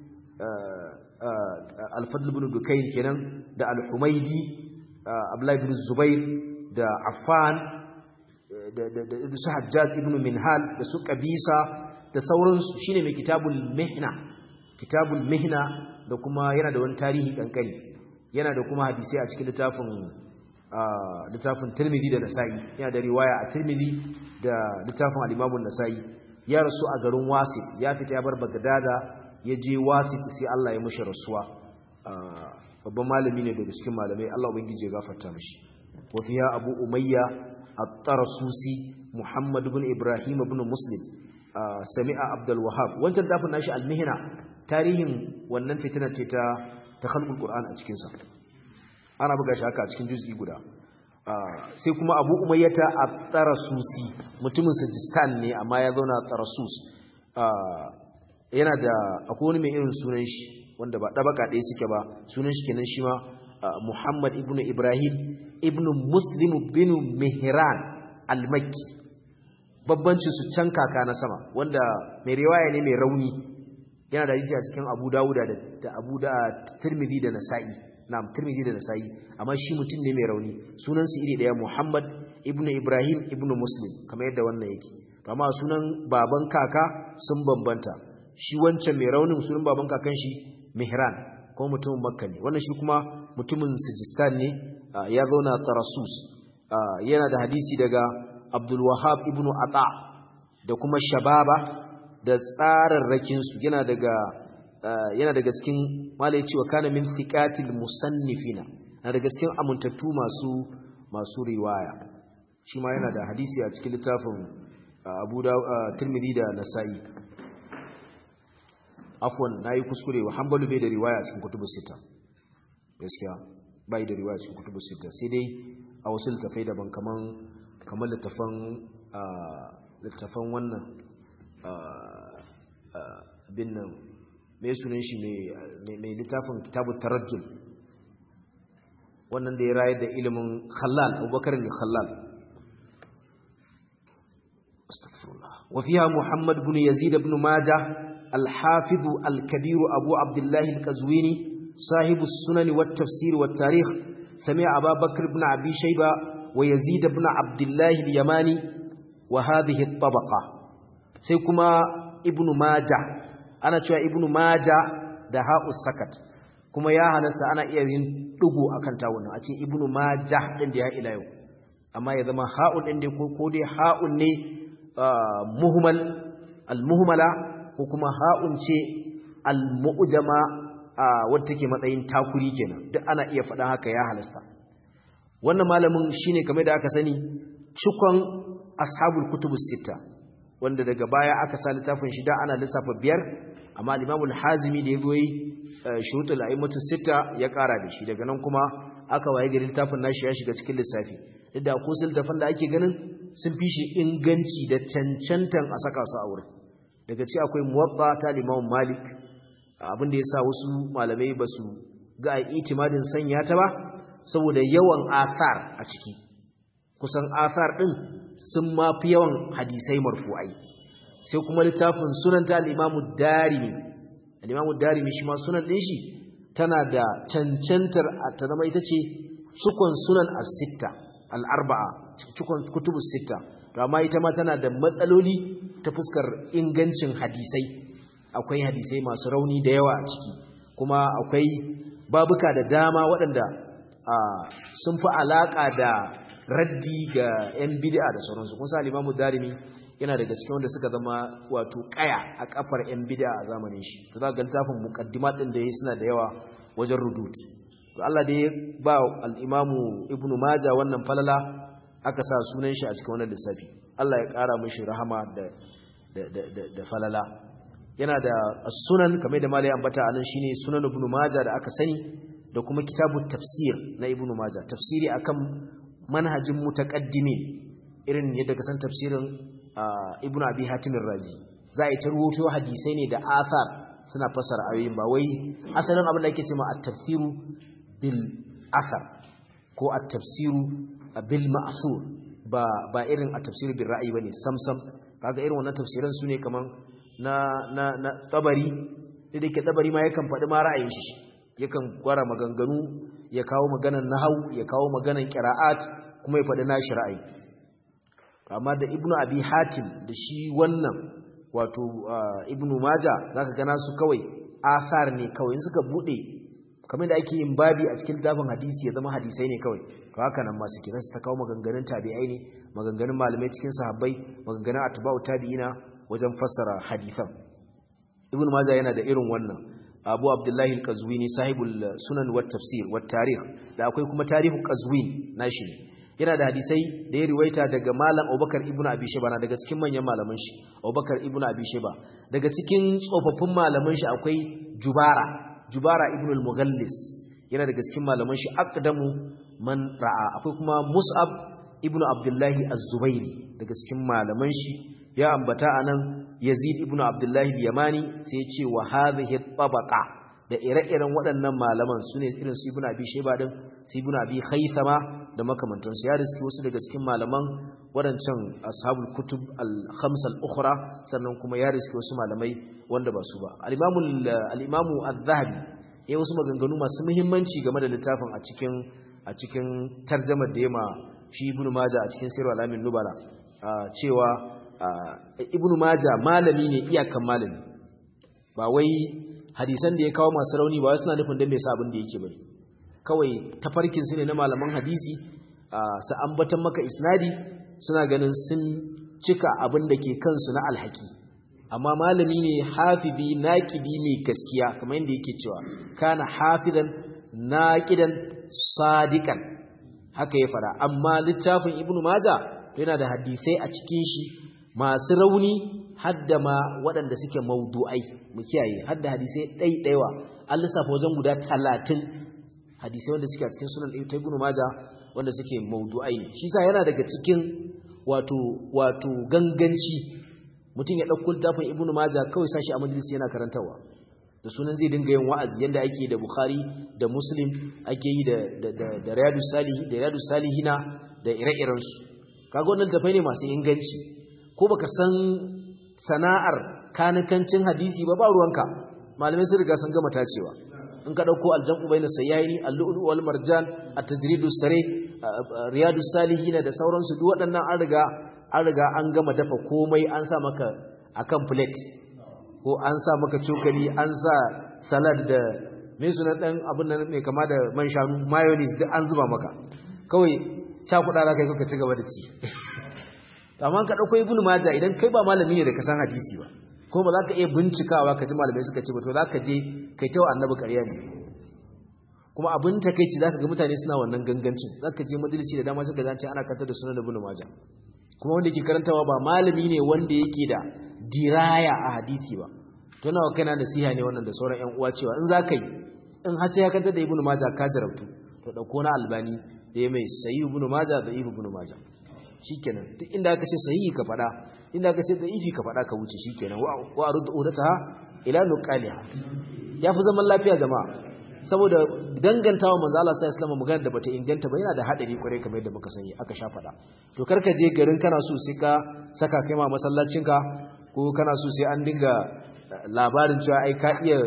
Al-Fadl ibn Dukayn kenan da Al-Humaydi Abdullah ibn Zubair da Affan da su Hajjaj ibn Minhal da su Qabisa da sauransu shine mai kitabul Mihna kitabul Mihna da kuma yana da wani tarihi kankani yana da kuma hadisi a cikin littafin littafin Tirmidhi da Nasa'i yana da riwaya a Tirmidhi da littafin al-Imam nasai ya rasu a garin Wasit ya fita ya bar Bagdada ya je Wasit sai Allah ya mishi rasuwa babban malami ne daga cikin malamai Allah ubangiji ya gafarta mishi wa fiya Abu Umayya at-Tarsusi Muhammad ibn Ibrahim ibn Muslim sami'a Abdul Wahhab wancan tafin nashi al-Mihna tarihin wannan fitina ce ta ta khalqul Qur'an a cikin sa ana buga shi haka a cikin juz'i guda sai kuma Abu Umayyata at-Tarsusi mutumin Sajistan ne amma ya zauna Tarsus yana da akwai wani mai irin sunan shi wanda ba ɗabaka ɗaya suke ba sunan shi kenan shi ma Muhammad ibn Ibrahim ibn Muslim bin Mihran al-Makki babbancin su can kaka na sama wanda mai riwaya ne mai rauni yana da hadisi a cikin Abu Dawud da Abu da Tirmidhi da Nasa'i na'am Tirmidhi da Nasa'i amma shi mutum ne mai rauni sunan su iri daya Muhammad ibn Ibrahim ibn Muslim kamar yadda wannan yake amma sunan baban kaka sun bambanta shi wancan mai raunin sunan baban kakan shi Mihran ko mutumin Makka ne wannan shi kuma mutumin Sijistan ne ya zauna Tarasus yana da hadisi daga Abdul Wahhab ibn Ata da kuma Shababa da tsararrakin su yana daga yana daga cikin malai cewa kana min thiqatil musannifina na daga cikin amintattu masu masu riwaya shi ma yana da hadisi a cikin littafin Abu da Tirmidhi da Nasa'i afwan nayi kuskure wa hanbalu bai da riwaya cikin kutubus sita gaskiya bai da riwaya cikin kutubus sita sai dai a wasu littafai daban kaman kamar littafan littafan wannan bin nan mai sunan shi mai littafin kitabut tarajjul wannan da ya rayar da ilimin khallal abubakar ne khallal astaghfirullah wa fiha muhammad ibn yazid ibn majah الحافظ الكبير أبو عبد الله القزويني صاحب السنن والتفسير والتاريخ سمع أبا بكر بن أبي شيبة ويزيد بن عبد الله اليماني وهذه الطبقة سيكما ابن ماجة أنا شوى ابن ماجة دهاء السكت kuma ya halasta ana iya yin dugu akan tawunan a ce ibnu majah din da ya ila yau amma ya zama ha'un din da ko dai ha'un ne muhmal al-muhmala ko kuma ha'un ce al-mu'jama wadda take matsayin takuri kenan duk ana iya faɗa haka ya halasta wannan malamin shine kamar da aka sani cikon ashabul kutubus sita wanda daga baya aka sa littafin shida ana lissafa biyar amma al-imamul hazimi da yazo yi shurutul a'immatu sita ya ƙara da shi daga nan kuma aka waye gari littafin nashi ya shiga cikin lissafi duk da ko littafin da ake ganin sun fi shi inganci da cancantan a saka su a wurin daga ci akwai muwabba ta limamun malik abin da ya sa wasu malamai ba su ga a itimadin sanya ta ba saboda yawan athar a ciki kusan athar ɗin sun mafi yawan hadisai marfu'ai sai kuma littafin sunan ta al'imamu darimi al'imamu darimi shi ma sunan ɗin shi tana da cancantar ta zama ita ce cikon sunan as-sitta al-arba'a cikon kutubus sitta to amma ita ma tana da matsaloli ta fuskar ingancin hadisai akwai hadisai masu rauni da yawa a ciki kuma akwai babuka da dama waɗanda sun fi alaƙa da raddi ga 'yan bid'a da sauransu kun sa limamu darimi yana daga cikin wanda suka zama wato kaya a kafar 'yan bid'a a zamanin shi to za ga littafin muqaddimat din da yayi suna da yawa wajen rudut to Allah da ya ba al-imamu ibnu majah wannan falala aka sa sunan shi a cikin wannan lissafi Allah ya ƙara mishi rahama da da falala yana da sunan kamar da malai ambata anan shine sunan ibnu majah da aka sani da kuma kitabut tafsir na ibnu majah tafsiri akan manhajin mutaqaddimin irin yadda ka san tafsirin ibnu abi hatim razi za a yi ta rubuto hadisai ne da athar suna fassara ayoyin ba wai asalin abin da ake cewa at-tafsiru bil asar ko at-tafsiru bil ma'sur ba ba irin at-tafsiru bil ra'yi bane samsam kaga irin wannan tafsiran su ne kaman na na na tabari da yake tabari ma yakan faɗi ma ra'ayin shi yakan gwara maganganu ya kawo maganan nahau ya kawo maganan qira'at kuma ya faɗi nashi ra'ayi amma da ibnu abi hatim da shi wannan wato ibnu maja zaka gana su kawai asar ne kawai suka bude kamar da ake yin babi a cikin dafin hadisi ya zama hadisai ne kawai to haka nan ma suke zasu ta kawo maganganun tabi'ai ne maganganun malamai cikin sahabbai maganganun atba'u tabi'ina wajen fassara hadisan ibnu maja yana da irin wannan abu abdullahi al-qazwini sahibul sunan wat tafsir wat tarikh da akwai kuma tarihu qazwin nashi yana da hadisai da ya riwaita daga malam Abubakar ibn Abi Shayba na daga cikin manyan malaman shi Abubakar ibn Abi Shayba daga cikin tsofaffin malaman shi akwai Jubara Jubara ibn al-Mughallis yana daga cikin malaman shi aqdamu man ra'a akwai kuma Mus'ab ibn Abdullah az-Zubairi daga cikin malaman shi ya ambata anan Yazid ibn Abdullah al-Yamani sai ya ce wa hadhihi tabaqa da ire-iren waɗannan malaman su ne irin su ibn abi shaiba din su ibn abi khaythama da makamantansu ya riski wasu daga cikin malaman waɗancan ashabul kutub al-khams al-ukhra sannan kuma ya riski wasu malamai wanda ba su ba al-imamu al-imamu az-zahabi yayin wasu maganganu masu muhimmanci game da littafin a cikin a cikin tarjumar da yema shi ibn majah a cikin sirr al-amin nubala cewa ibn majah malami ne iyakan malami ba wai hadisan da ya kawo masu rauni ba suna nufin don mai sa abin da yake bane kawai tafarkin su ne na malaman hadisi su ambatan maka isnadi suna ganin sun cika abin da ke kansu na alhaki amma malami ne hafizi naqidi mai gaskiya kamar yadda yake cewa kana hafidan naqidan sadiqan haka ya fara amma littafin ibnu maja yana da hadisai a cikin shi masu rauni hadda ma waɗanda suke maudu'ai mu kiyaye hadda hadisai ɗaiɗaiwa an lissafa wajen guda talatin hadisai wanda suke a cikin sunan ta ibnu maja wanda suke maudu'ai shi sa yana daga cikin wato wato ganganci mutum ya ɗauko littafin ibnu maja kawai sashi a majalisi yana karantarwa da sunan zai dinga yin wa'azi yanda ake da bukhari da muslim ake yi da da da, da riyadu salihi da riyadu salihina da ire-irensu kaga wannan tafai ne masu inganci ko baka san sana'ar kanikancin hadisi ba ba ruwanka malamai sun riga sun gama tacewa in ka dauko aljam'u bayna sayyaini al-lu'lu wal marjan at-tajridu sare riyadu salihin da sauransu duk waɗannan an riga an riga an gama dafa komai an sa maka akan plate ko an sa maka cokali an sa salad da me suna dan abin nan mai kama da man shanu mayonnaise duk an zuba maka kawai cakuɗa za ka yi kuka ci gaba da ci amma ka dauko ibnu majah idan kai ba malami ne da ka san hadisi ba ko ba za ka iya bincikawa ka ji malamai suka ce ba to za ka je kai ta annabi ƙarya ne kuma abin takeici zaka ga mutane suna wannan gangancin zaka je majalisi da dama suka zance ana kantar da sunan ibnu majah kuma wanda yake karantawa ba malami ne wanda yake da diraya a hadisi ba to nawa kana nasiha ne wannan da sauran ƴan uwa cewa in za ka yi in har sai ya kantar da ibnu majah ka jarabtu to dauko na albani da ya mai sayi ibnu majah da ibnu majah shikenan duk inda aka ce sahihi ka fada inda aka ce da'ifi ka fada ka wuce shikenan wa arud udataha ila nuqaliha yafi zaman lafiya jama'a saboda dangantawa manzo Allah sallallahu alaihi wasallam magana da bata inganta ba yana da hadari kwarai kamar yadda muka sani aka sha fada to karka je garin kana so sai ka saka kai ma masallacin ka ko kana so sai an dinga labarin cewa ai ka iya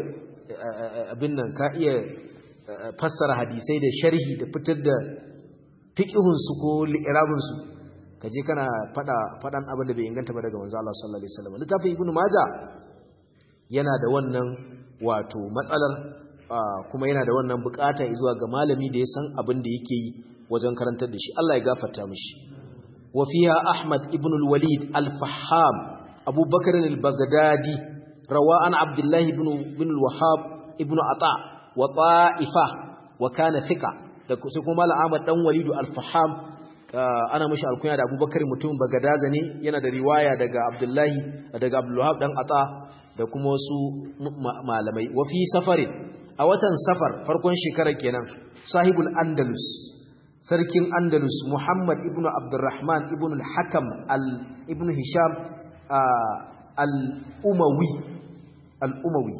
abin nan ka iya fassara hadisai da sharhi da fitar da fiqhun su ko li'irabun su kaje kana fada fadan abin da bai inganta ba daga manzo Allah sallallahu alaihi wasallam littafin ibnu maja yana da wannan wato matsalar kuma yana da wannan bukata zuwa ga malami da ya san abin da yake yi wajen karantar da shi Allah ya gafarta mishi wa fiha ahmad ibn al-walid al-fahham abu bakr al-baghdadi rawa an abdullah ibn ibn al-wahhab ibn ata wa ta'ifa wa kana thika da sai kuma malam ahmad dan walidu al-fahham ana mashi alkunya da abubakar mutum bagadaza ne yana da riwaya daga abdullahi daga abdullahab dan ata da kuma wasu malamai wafi safarin a watan safar farkon shekarar kenan sahibul andalus sarkin andalus muhammad ibn abdurrahman ibn al-hakam ibn hisham al-umawi al-umawi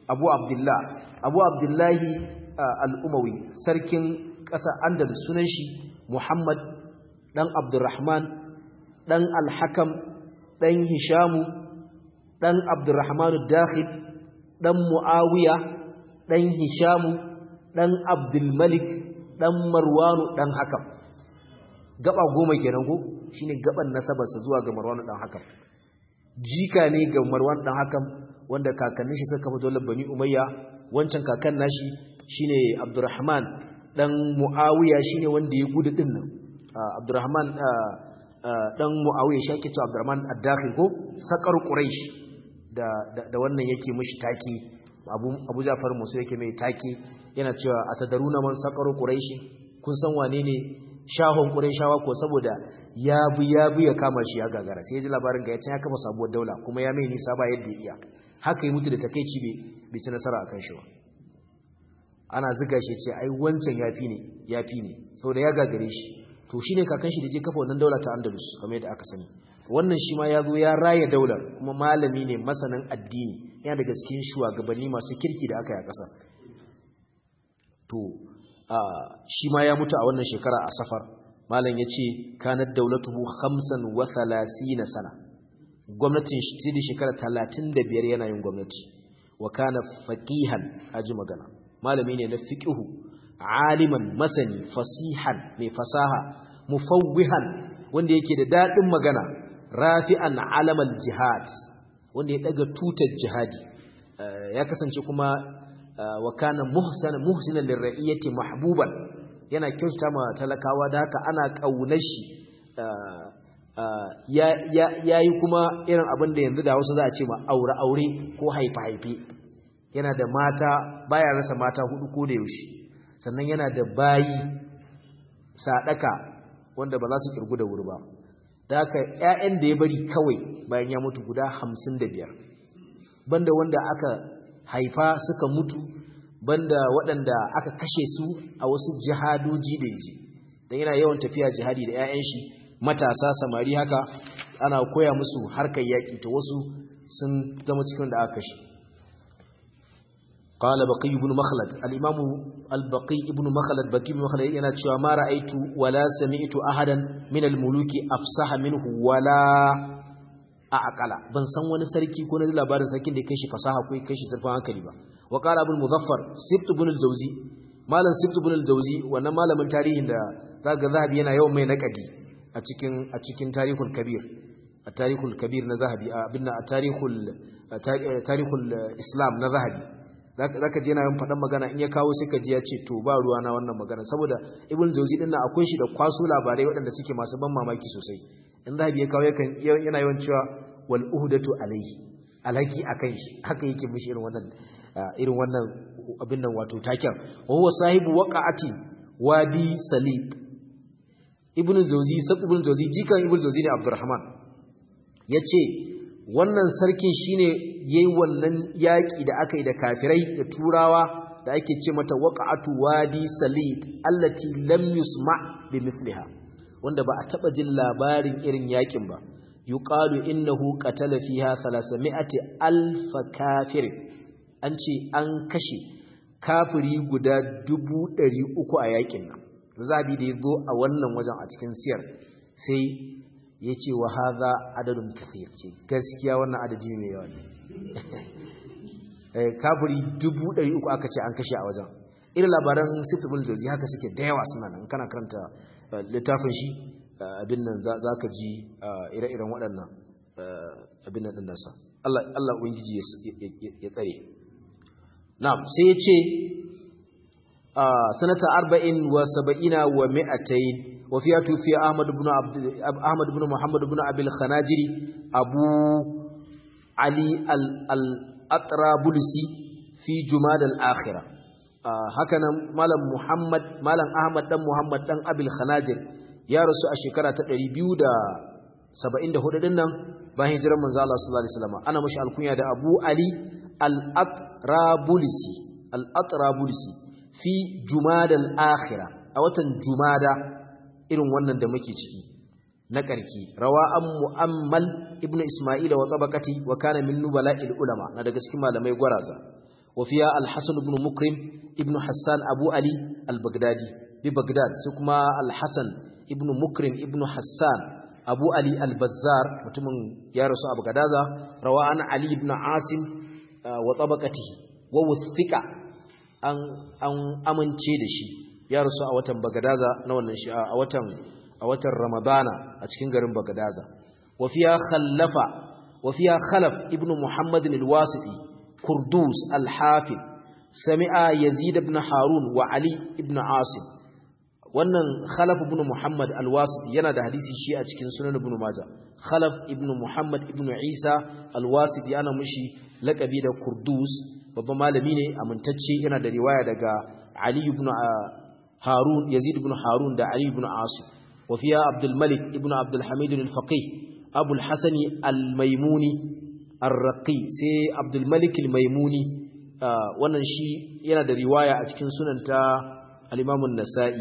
abu abdullah abu abdullahi al-umawi sarkin ƙasa andalus sunan shi muhammad dan abdurrahman dan al-hakam dan hishamu dan abdurrahman ad-dakhil dan muawiya dan hishamu dan abdul malik dan marwanu dan hakam gaba goma kenan ko shine gaban nasabarsa zuwa ga marwanu dan hakam jika ne ga marwan dan hakam wanda kakannin shi suka kafa dole bani umayya wancan kakan nashi shine abdurrahman dan muawiya shine wanda ya gudu din nan abdurrahman dan muawiya shi ake cewa abdurrahman ad-dakhil ko sakar quraish da da wannan yake mishi taki abu abu jafar musu yake mai taki yana cewa atadaruna man sakar quraish kun san wane ne shahon qurayshawa ko saboda ya bi ya bi ya kama shi ya gagara sai ya ji labarin ga ya kafa sabuwar daula kuma ya mai nisa ba yadda ya iya haka yi mutu da takeici bai ci nasara akan shi ba ana ziga shi ce ai wancan yafi ne yafi ne saboda ya gagare shi to shine kakan shi da je kafa wannan daula ta Andalus kamar yadda aka sani wannan shi ma ya zo ya raya daular kuma malami ne masanin addini yana daga cikin shugabanni masu kirki da aka yi a ƙasa to shi ma ya mutu a wannan shekara a safar malam ya ce kanar daulatuhu hamsin wa na sana gwamnatin shi da shekara talatin da biyar yana yin gwamnati wa kana faqihan aji magana malami ne na fiqhu aliman masani fasihan mai fasaha mufawwihan wanda yake da dadin magana rafi'an alamal jihad wanda ya daga tutar jihadi ya kasance kuma wa kana muhsana muhsinan lirra'iyati mahbuban yana kyautata ma talakawa da haka ana kaunar shi ya yi kuma irin abin da yanzu da wasu za a ce ma aure-aure ko haife-haife yana da mata baya rasa mata hudu ko da yaushe sannan yana da bayi sadaka wanda ba za su kirgu da wuri ba da haka 'ya'yan da ya bari kawai bayan ya mutu guda hamsin da biyar banda wanda aka haifa suka mutu banda waɗanda aka kashe su a wasu jihadoji da yaji don yana yawan tafiya jihadi da 'ya'yan shi matasa samari haka ana koya musu harkar yaƙi ta wasu sun zama cikin da aka kashe قال بقي بن مخلد الإمام البقي ابن مخلد بقي بن مخلد yana cewa ma ra'aitu wala sami'tu ahadan min al-muluki afsaha minhu wala aqala ban san wani sarki ko na labarin sarkin da kai shi fasaha ko kai shi zurfin hankali ba wa qala abul muzaffar sibt ibn al-jawzi malam sibt ibn al-jawzi wannan malamin tarihin da zaga zahabi yana yawan mai naqadi a cikin a cikin tarihul kabir a tarihul kabir na zahabi abinna a tarihul tarihul islam na zahabi zaka je yana yin faɗan magana in ya kawo sai ka ji ya ce to ba ruwa na wannan magana saboda ibn jawzi din nan akwai shi da kwaso labarai waɗanda suke masu ban mamaki sosai in zahabi ya kawo yakan yana yawan cewa wal uhdatu alayhi alaki akan shi haka yake mishi irin wannan irin wannan abin nan wato taken wa huwa sahibu waqa'ati wadi salib ibn jawzi sab ibn jawzi jikan ibn jawzi ne abdurrahman yace wannan sarkin shine yayi wannan yaki da aka yi da kafirai da turawa da ake ce mata waqa'atu wadi salid allati lam yusma bimithliha wanda ba a taba jin labarin irin yakin ba yuqalu innahu qatala fiha 300 alf kafir an ce an kashe kafiri guda 300 a yakin nan zabi da yazo a wannan wajen a cikin siyar sai ya ce wa haza adadin kafir ce gaskiya wannan adadi mai yawa ne kafiri dubu ɗari uku aka ce an kashe a wajen irin labaran sifibul jozi haka suke da yawa suna nan kana karanta littafin shi abin nan za ka ji ire-iren waɗannan abin nan ɗinansa Allah ubangiji ya tsare na sai ya ce sanata arba'in wa saba'ina wa mi'atayin وفيها توفي أحمد بن عبد أحمد بن محمد بن أبي الخناجري أبو علي الأطرابلسي في جماد الآخرة هكذا مالم محمد مالم أحمد بن محمد بن أبي الخناجر يا رسول الشكرة تدري بيودا سبعين ده هدى دنم bayan hijirar manzo Allah sallallahu alaihi wasallam ana mashi alkunya da Abu Ali al-Atrabulsi al-Atrabulsi fi Jumada al-Akhirah a watan Jumada irin wannan da muke ciki na ƙarki rawa an mu'ammal ibnu isma'ila wa tabaqati wa kana min nubala'il ulama na daga cikin malamai gwaraza وفيها الحسن بن مكرم ابن حسان أبو علي البغدادي ببغداد سكما الحسن ابن مكرم ابن حسان أبو علي البزار متمن يا رسول أبو غدازة روى عن علي بن عاصم وطبقته ووثق أن أن أمن تشيدشي يا رسول a watan Bagadaza na wannan shi a watan a watan Ramadana a cikin garin Bagadaza وفيها خلف وفيها خلف ابن محمد الواسطي كردوس الحافظ سمع يزيد بن هارون وعلي بن عاصم wannan khalaf ibn muhammad al-wasiti yana da hadisi shi a cikin sunan ibn majah khalaf ibn muhammad ibn isa al-wasiti yana mushi laqabi da kurdus babban malami ne amintacce yana da riwaya daga ali ibn harun yazid ibn harun da ali ibn asim wa fiya abdul malik ibn abdul hamid al-faqih abu al-hasan al-maimuni ar-raqi sai abdul malik al-maimuni wannan shi yana da riwaya a cikin sunan ta al-imam an-nasa'i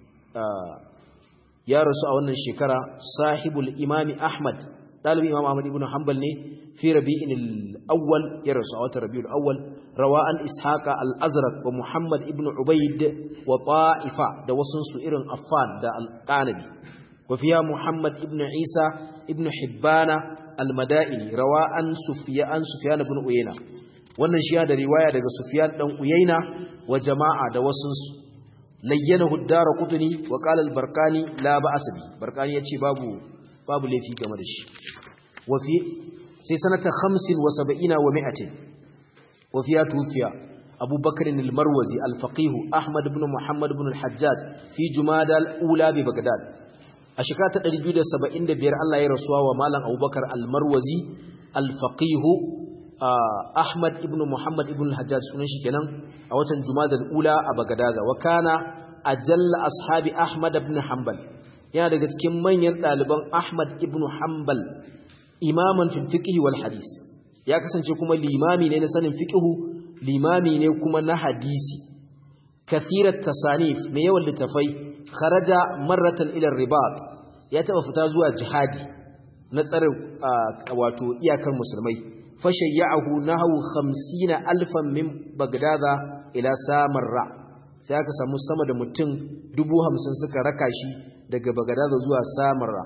ya rasu a wannan shekara sahibul imami ahmad dalibin imam ahmad ibn hanbal ne fi rabi'in al-awwal ya rasu a watan rabi'ul awwal rawa an ishaqa al-azraq wa muhammad ibn ubayd wa ta'ifa da wasun su irin affan da al-qanabi wa fiya muhammad ibn isa ibn hibbana al-madaini rawa an sufyan sufyan ibn uyayna wannan shi ya da riwaya daga sufyan dan uyayna wa jama'a da wasun su layyanahu ad-darqutni wa qala al-barqani la ba'as bi barqani yace babu babu laifi game da shi wa fi sai sanata 75 wa 100 wa fiya tufiya Abu Bakr al-Marwazi al-faqih Ahmad ibn Muhammad ibn al-Hajjaj fi Jumada al-ula bi Baghdad a shekara ta 275 Allah ya rasuwa wa malam Abu Bakar al-Marwazi al-faqih Ahmad ibn Muhammad ibn al-Hajjaj sunan shi kenan a watan Jumada al-Ula a Bagadaza wa kana ajalla ashabi Ahmad ibn Hanbal yana daga cikin manyan ɗaliban Ahmad ibn Hanbal imaman fil fiqh wal hadis ya kasance kuma limami ne na sanin fiqh limami ne kuma na hadisi kathirat tasanif mai yawan littafai kharaja marratan ila ribat ya taba fita zuwa jihadi na tsare wato iyakar musulmai fashayyahu nahu 50 alfan min bagdada ila samarra sai aka samu sama da mutum 50 suka raka shi daga bagdada zuwa samarra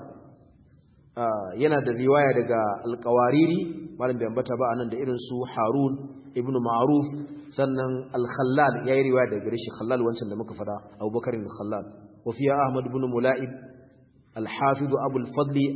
yana da riwaya daga alqawariri malam bai ambata ba anan da irin su harun ibnu ma'ruf sannan al-khallal yayi riwaya daga gare shi khallal wancan da muka fada abubakar al-khallal wa fiya ahmad ibn mula'ib al-hafiz abu al-fadli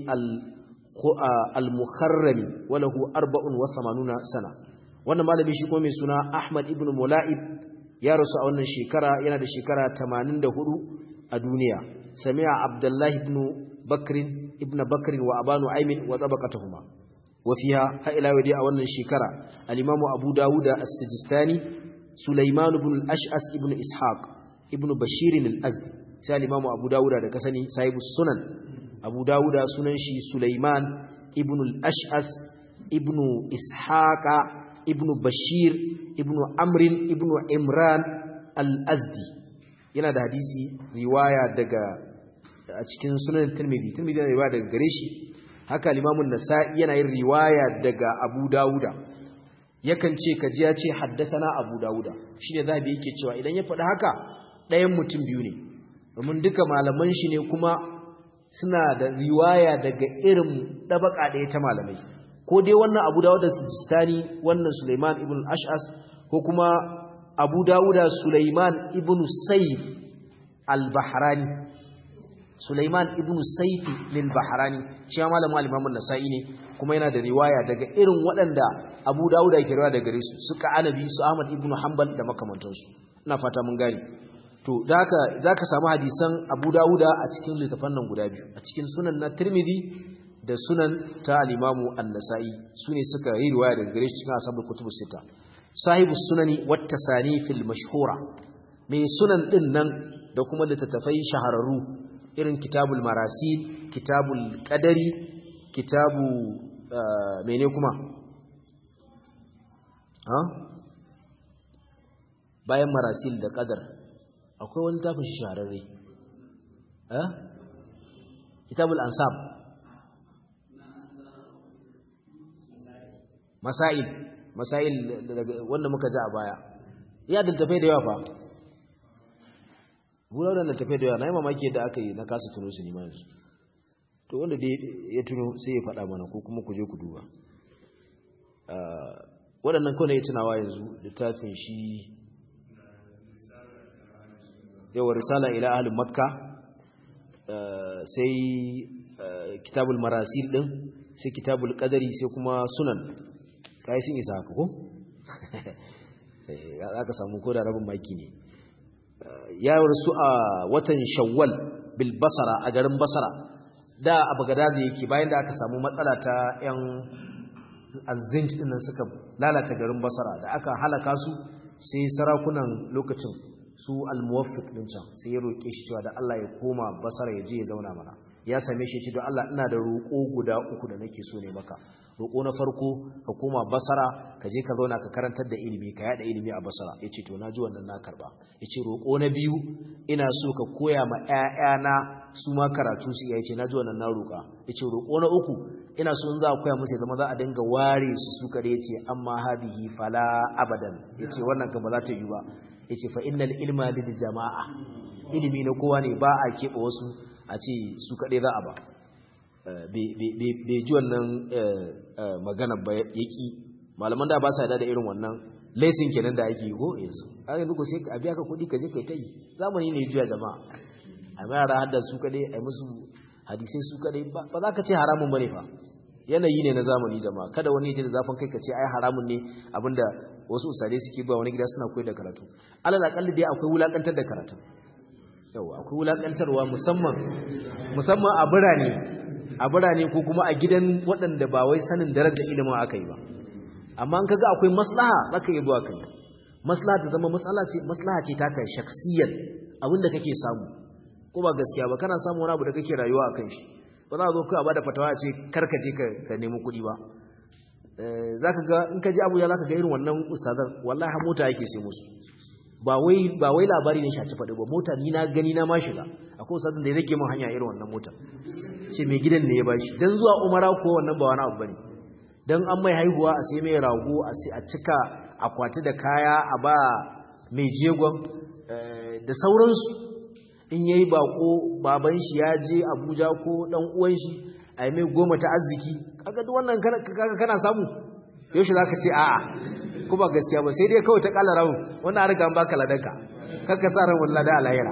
al-mukharrami wa lahu 84 sana wannan malami shi kuma mai suna ahmad ibn mula'ib ya rasu a wannan shekara yana da shekara 84 a duniya sami'a abdullahi ibn bakr ibn bakr wa abanu aymin wa tabaqatuhuma وفيها هائلا ودي أولا شكرا الإمام أبو داود السجستاني سليمان بن الأشأس ابن إسحاق ابن بشير الأزدي سأل الإمام أبو داود كسني سايب السنن أبو داود سننشي سليمان ابن الأشأس ابن إسحاق ابن بشير ابن عمرو ابن عمران الأزدي yana da hadisi riwaya daga a cikin sunan Tirmidhi Tirmidhi yana riwaya daga gare shi haka limamun nasa'i yana yin riwaya daga abu dawuda yakan ce kaji ya ce haddasana abu dawuda shi ne zaɓi yake cewa idan ya faɗi haka ɗayan mutum biyu ne domin duka malaman shi ne kuma suna da riwaya daga irin ɗabaƙa ɗaya ta malamai ko dai wannan abu dawuda sujistani wannan suleiman ibn ash'as ko kuma abu dawuda suleiman ibn saif al-bahrani Sulaiman ibn Saifi lil Bahrani shi malamin al-Imam an-Nasa'i ne kuma yana da riwaya daga irin waɗanda Abu Dawud yake riwaya daga gare su suka Anabi su Ahmad ibn Hanbal da makamantansu ina fata mun gane to da haka zaka samu hadisan Abu Dawud a cikin littafan nan guda biyu a cikin sunan na Tirmidhi da sunan ta al-Imam an-Nasa'i sune suka yi riwaya daga gare shi cikin ashabul kutubus sita sahibu sunani wat tasanifil mashhura mai sunan din nan da kuma littattafai shahararru irin kitabul marasil kitabul qadari kitabu mene kuma ha bayan marasil da qadar akwai wani tafin shahararre eh kitabul ansab masail masail wanda muka ji a baya ya daltafai da yawa fa bular da daltafai da yawa na yi mamaki yadda aka yi na kasa tuno su nima yanzu to wanda dai ya tuno sai ya faɗa mana ko kuma ku je ku duba waɗannan kawai ya tunawa yanzu littafin shi yawa risala ila ahalin makka sai kitabul marasil din sai kitabul qadari sai kuma sunan kai sun isa haka ko aka samu ko da rabin maki ne ya rasu a watan shawwal bil basara a garin basara da a bagadazi yake bayan da aka samu matsala ta yan azinj din nan suka lalata garin basara da aka halaka su sai sarakunan lokacin su al-muwaffiq din can sai ya roke shi cewa da Allah ya koma basara ya je ya zauna mana ya same shi ce don Allah ina da roƙo guda uku da nake so ne maka roƙo na farko ka koma basara ka je ka zauna ka karantar da ilimi ka yada ilimi a basara yace to naji wannan na karba yace roƙo na biyu ina so ka koya ma ƴaƴana su ma karatu su yace naji wannan na roƙa yace roƙo na uku ina so in za a koya musu ya zama za a dinga ware su su kare yace amma hadihi fala abadan yace wannan ka ba za ta yi ba yace fa innal ilma lil jama'a ilimi na kowa ne ba a keɓe wasu a ce su kaɗai za a ba bai ji wannan magana ba ya ƙi malaman da ba sa da irin wannan laisin kenan da ake yi ko yanzu a yanzu ko sai a biya ka kuɗi ka je kai ta yi zamani ne juya jama'a a mai yara hadda su kaɗai a musu hadisai su kaɗai ba za ka ce haramun bane fa yanayi ne na zamani jama'a kada wani ya ce da zafin kai ka ce ai haramun ne abinda wasu usare suke zuwa wani gida suna koyar da karatu alal akalli dai akwai wulakantar da karatu yawa akwai wulakantarwa musamman musamman a birane a birane ko kuma a gidan waɗanda ba wai sanin darajar ilimin aka yi ba amma an kaga akwai maslaha zaka yi zuwa kai maslaha ta zama maslaha ce maslaha ce taka shaksiyan abinda kake samu ko ba gaskiya ba kana samu wani abu da kake rayuwa akan shi ba za a zo kai a bada fatawa a ce karka je ka nemi kuɗi ba zaka ga in ka ji abu ya zaka ga irin wannan ustazan wallahi mota yake sai musu ba wai ba wai labari ne shaci faɗi ba mota ni na gani na ma shiga akwai ustazan da ya rage min hanya irin wannan mota ce mai gidan ne ya bashi dan zuwa umara ko wannan ba wani abu bane dan an mai haihuwa a sai mai rago a sai a cika akwati da kaya a ba mai jegon da sauransu in yayi bako baban shi ya je Abuja ko dan uwan shi a yi mai goma ta arziki kaga duk wannan kaga kana samu yaushe zaka ce a'a ko ba gaskiya ba sai dai kawai ta kala rawu wannan an riga an baka ladanka kakka sa ran wallahi da alayira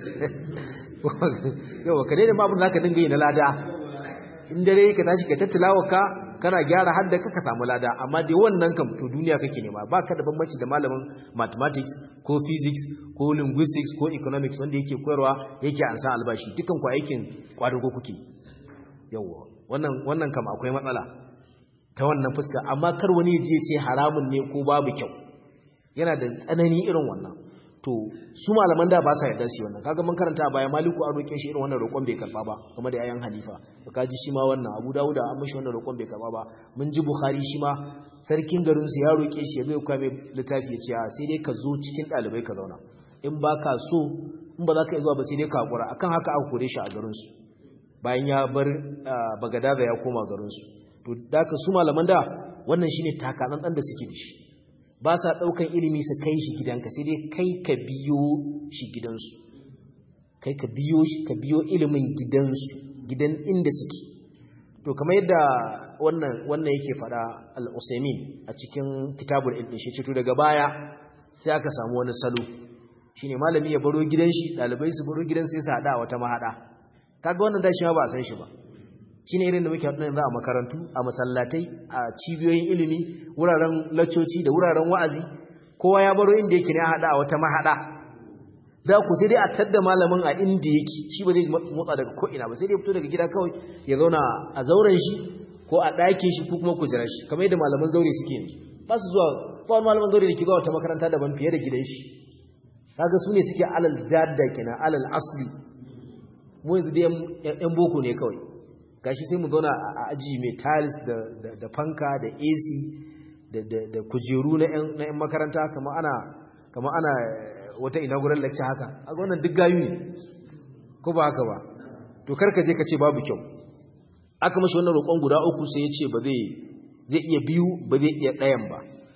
yawa ka daina babu zaka dinga yi na lada in dare ka tashi ka tattalawa ka kana gyara hadda ka ka samu lada amma dai wannan kam to duniya kake nema baka da bambanci da malamin mathematics ko physics ko linguistics ko economics wanda yake koyarwa yake an san albashi dukan ku aikin kwadugo kuke yawa wannan wannan kam akwai matsala ta wannan fuska amma kar wani ya je ce haramun ne ko babu kyau yana da tsanani irin wannan to su malaman da ba sa yarda su wannan kaga mun karanta a baya maliku an roke shi irin wannan roƙon bai karba ba kuma da ayan hanifa to kaji shi ma wannan abu dawuda an mishi wannan roƙon bai karba ba mun ji bukhari shi ma sarkin garin su ya roke shi ya zo ya mai littafi ya ce a sai dai ka zo cikin ɗalibai ka zauna in ba ka so in ba za ka iya zuwa ba sai dai ka hakura akan haka aka kore shi a garin su bayan ya bar bagadaza ya koma garin su to da ka su malaman da wannan shine takatsantsan da suke da shi ba sa ɗaukan ilimi su kai shi gidanka sai dai kai ka biyo shi gidansu kai ka biyo shi ka biyo ilimin gidansu gidan inda suke to kamar yadda wannan wannan yake faɗa al-Usaimin a cikin kitabul ilmi shi to daga baya sai aka samu wani salo shine malami ya baro gidan shi dalibai su baro gidan sai su hada wata mahada kaga wannan da shi ba a san shi ba shine irin da muke haɗu yanzu a makarantu a masallatai a cibiyoyin ilimi wuraren laccoci da wuraren wa'azi kowa ya baro inda yake ne a haɗa a wata mahaɗa za ku sai dai a tadda malamin a inda yake shi ba zai motsa daga ko'ina ba sai dai fito daga gida kawai ya zauna a zauren shi ko a ɗakin shi ko kuma kujerar shi kamar yadda malaman zaure suke yanzu ba su zuwa kowane malaman zaure da ke zuwa wata makaranta daban fiye da gidan shi kaga su ne suke alal jadda kenan alal asli mu yanzu dai yan boko ne kawai gashi sai mu zauna a aji mai tiles da fanka da AC da kujeru na 'yan makaranta kama ana kama ana wata inaugural lecture haka a wannan duk gayu ne ko ba haka ba to karka je ka ce babu kyau aka mashi wannan roƙon guda uku sai ya ce ba zai zai iya biyu ba zai iya ɗayan ba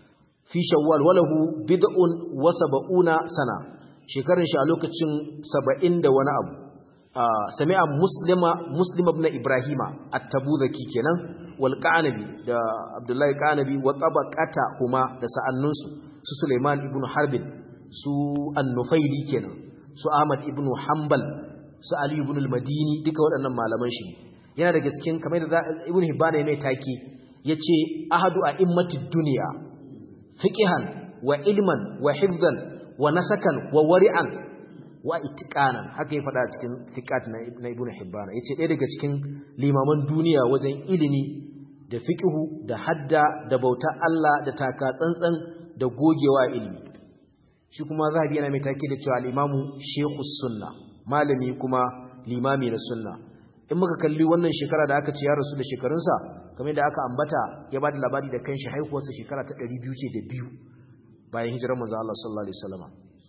fi shawwal walahu bid'un wa sab'una sana shekarun shi a lokacin 70 da wani abu sami'a muslima muslim ibn ibrahima at-tabuzaki kenan wal qanabi da abdullahi qanabi wa tabaqata huma da sa'annunsu su suleiman ibn harbin su an-nufaili kenan su ahmad ibn hanbal su ali ibn al-madini duka waɗannan malaman shi yana daga cikin kamar da ibn hibban ya mai take yace ahadu a'immatid dunya fiqhan wa ilman wa hifzan wa nasakan wa wari'an wa itiqanan haka ya faɗa cikin fiqat na ibn hibban yace ɗaya daga cikin limaman duniya wajen ilimi da fiqhu da hadda da bauta Allah da taka tsantsan da gogewa ilimi shi kuma zahabi yana mai take da cewa al-imamu shaykhus sunna malami kuma limami na sunna in muka kalli wannan shekara da aka ce ya rasu da shekarunsa kamar da aka ambata ya bada labari da kanshi haihuwarsa shekara ta 200 ce da biyu bayan hijirar manzo Allah sallallahu alaihi wasallam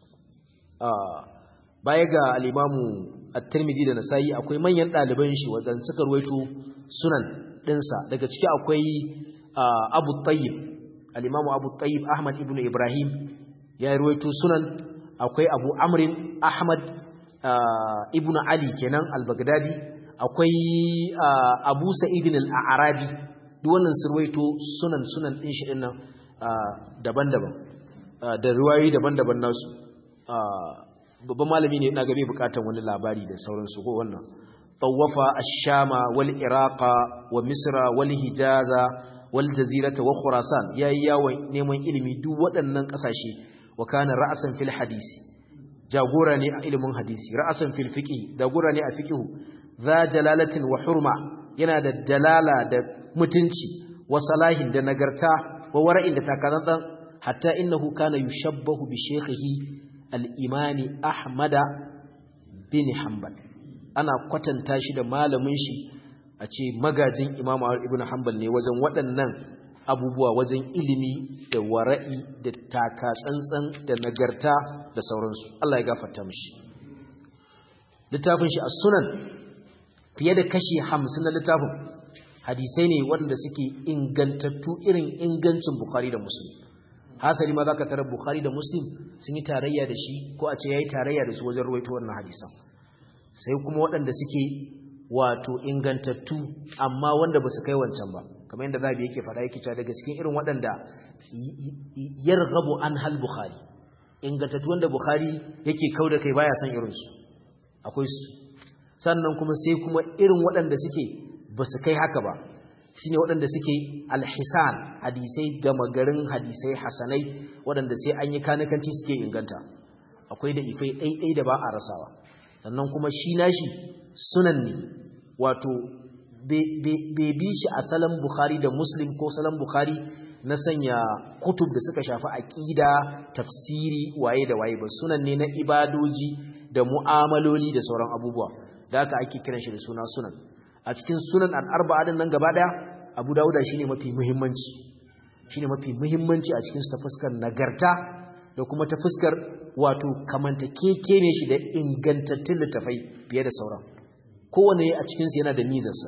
baya ga al-imamu at-Tirmidhi da Nasa'i akwai manyan ɗaliban shi wajen suka ruwaito sunan ɗinsa daga ciki akwai Abu Tayyib al-imamu Abu Tayyib Ahmad ibn Ibrahim ya ruwaito sunan akwai Abu Amrin Ahmad ibn Ali kenan al-Baghdadi akwai Abu Sa'id al-Arabi duk wannan su ruwaito sunan sunan ɗin shi dinnan daban-daban da riwayoyi daban-daban nasu babban malami ne ina ga bai bukatan wani labari da sauransu ko wannan tawafa ash-shama wal iraqa wa misra wal hijaza wal jazirata wa khurasan yayi yawon neman ilimi duk waɗannan ƙasashe wa kana ra'san fil hadisi jagora ne a ilimin hadisi ra'san fil fiqh jagora ne a fiqh za jalalatin wa hurma yana da dalala da mutunci wa salahin da nagarta wa wara'in da takazantan hatta innahu kana yushabbahu bi shaykhihi al'imani Ahmada bin Hanbal ana kwatanta shi da malamin shi a ce magajin imamu ibn Hanbal ne wajen waɗannan abubuwa wajen ilimi da wara'i da taka tsantsan da nagarta da sauransu Allah ya gafarta mishi littafin shi a sunan fiye da kashi hamsin na littafin hadisai ne waɗanda suke ingantattu irin ingancin Bukhari da Muslim hasali ma za ka tarar Bukhari da Muslim sun yi tarayya da shi ko a ce ya yi tarayya da su wajen ruwaito wannan hadisan sai kuma waɗanda suke wato ingantattu amma wanda ba su kai wancan ba kamar yadda zabi yake faɗa yake cewa daga cikin irin waɗanda yarghabu an hal Bukhari ingantattu wanda Bukhari yake kau da kai baya son irinsu akwai su sannan kuma sai kuma irin waɗanda suke ba su kai haka ba shine waɗanda suke alhisan hadisai gama garin hadisai hasanai waɗanda sai an yi kanikanci suke inganta akwai da ifai ɗaiɗai da ba a rasawa sannan kuma shi nashi sunan ne wato bai bi shi a salon bukhari da muslim ko salon bukhari na sanya kutub da suka shafi aƙida tafsiri waye da waye ba sunan ne na ibadoji da mu'amaloli da sauran abubuwa da haka ake kiran shi da suna sunan a cikin sunan al'arba'a din nan gaba daya abu dawuda shine mafi muhimmanci shine mafi muhimmanci a cikin ta fuskar nagarta da kuma ta fuskar wato kamanta keke ne shi da ingantattun littafai fiye da sauran kowane a cikinsu yana da mizarsa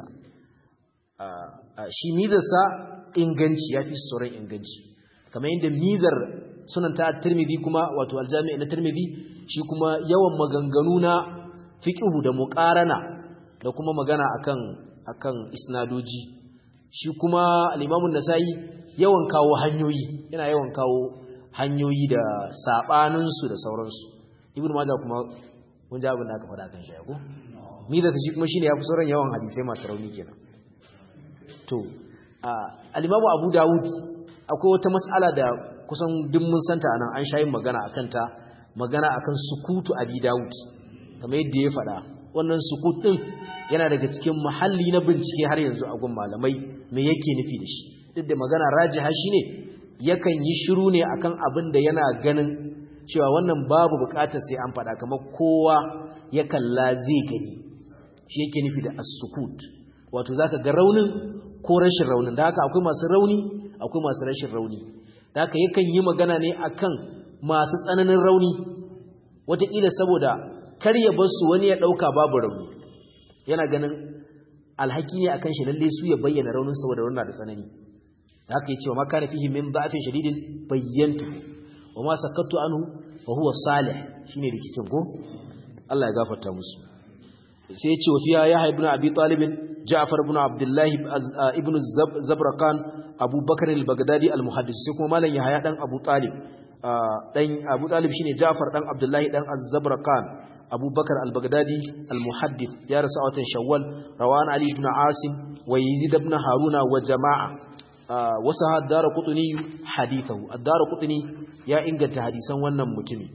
shi mizarsa inganci ya fi sauran inganci kamar yadda mizar sunan ta tirmidhi kuma wato aljami'i na tirmidhi shi kuma yawan maganganu na fiqhu da muqarana da kuma magana akan akan isnadoji shi kuma al-Imam nasai yawan kawo hanyoyi yana yawan kawo hanyoyi da sabanin su da sauransu Ibn Majah kuma mun ji abin da aka faɗa kan shi ko mi da shi kuma shine yafi sauran yawan hadisai masu rauni kenan to al-Imam Abu Dawud akwai wata mas'ala da kusan duk mun santa anan an shayin magana akan ta magana akan sukutu Abi Dawud kamar yadda ya faɗa wannan sukut din yana daga cikin muhalli na bincike har yanzu a gun malamai me yake nufi da shi duk da magana rajiha shine yakan yi shiru ne akan abin da yana ganin cewa wannan babu bukatar sai an faɗa kamar kowa ya kalla zai gani shi yake nufi da as-sukut wato zaka ga raunin ko rashin raunin da haka akwai masu rauni akwai masu rashin rauni da haka yakan yi magana ne akan masu tsananin rauni wataƙila saboda kar ya bar su wani ya ɗauka babu rauni yana ganin alhaki ne akan shi lalle su ya bayyana raunin saboda wannan da tsanani haka yace wa makana fihi min da'fin shadidin bayyantu wa ma sakattu anhu fa huwa salih shine rikicin ko Allah ya gafarta musu sai yace wa fiya yahya ibn abi talib ja'far ibn abdullah ibn zabrakan abu bakr al-baghdadi al-muhaddis sai kuma malam yahya dan abu talib dan abu talib shine ja'far dan abdullah dan az-zabrakan abu bakr al-baghdadi al-muhaddis ya rasu a watan shawwal rawan ali ibn asim wa yazid ibn haruna wa jama'a wasu haddara kutuni hadithahu addara kutuni ya inganta hadisan wannan mutumi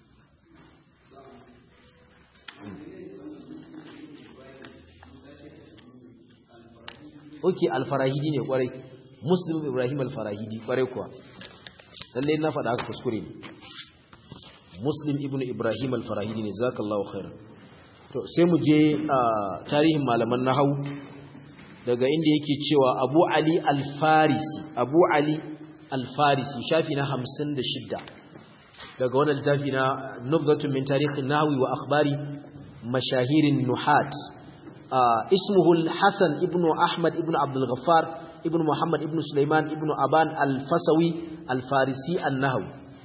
oke alfarahidi ne kwarai muslim ibrahim alfarahidi kwarai kuwa lallai na faɗa haka kuskure ne muslim ibn ibrahim alfarahidi ne zakallahu khairan to sai mu je a tarihin malaman nahawu daga inda yake cewa abu ali alfarisi abu ali alfarisi shafi na hamsin da shidda daga wannan littafi na nubzatun min tarihin nahwi wa akhbari mashahirin nuhat ismuhu hasan ibnu ahmad ibnu abdul ghaffar ibnu muhammad ibnu sulaiman ibnu aban alfasawi alfarisi annahawi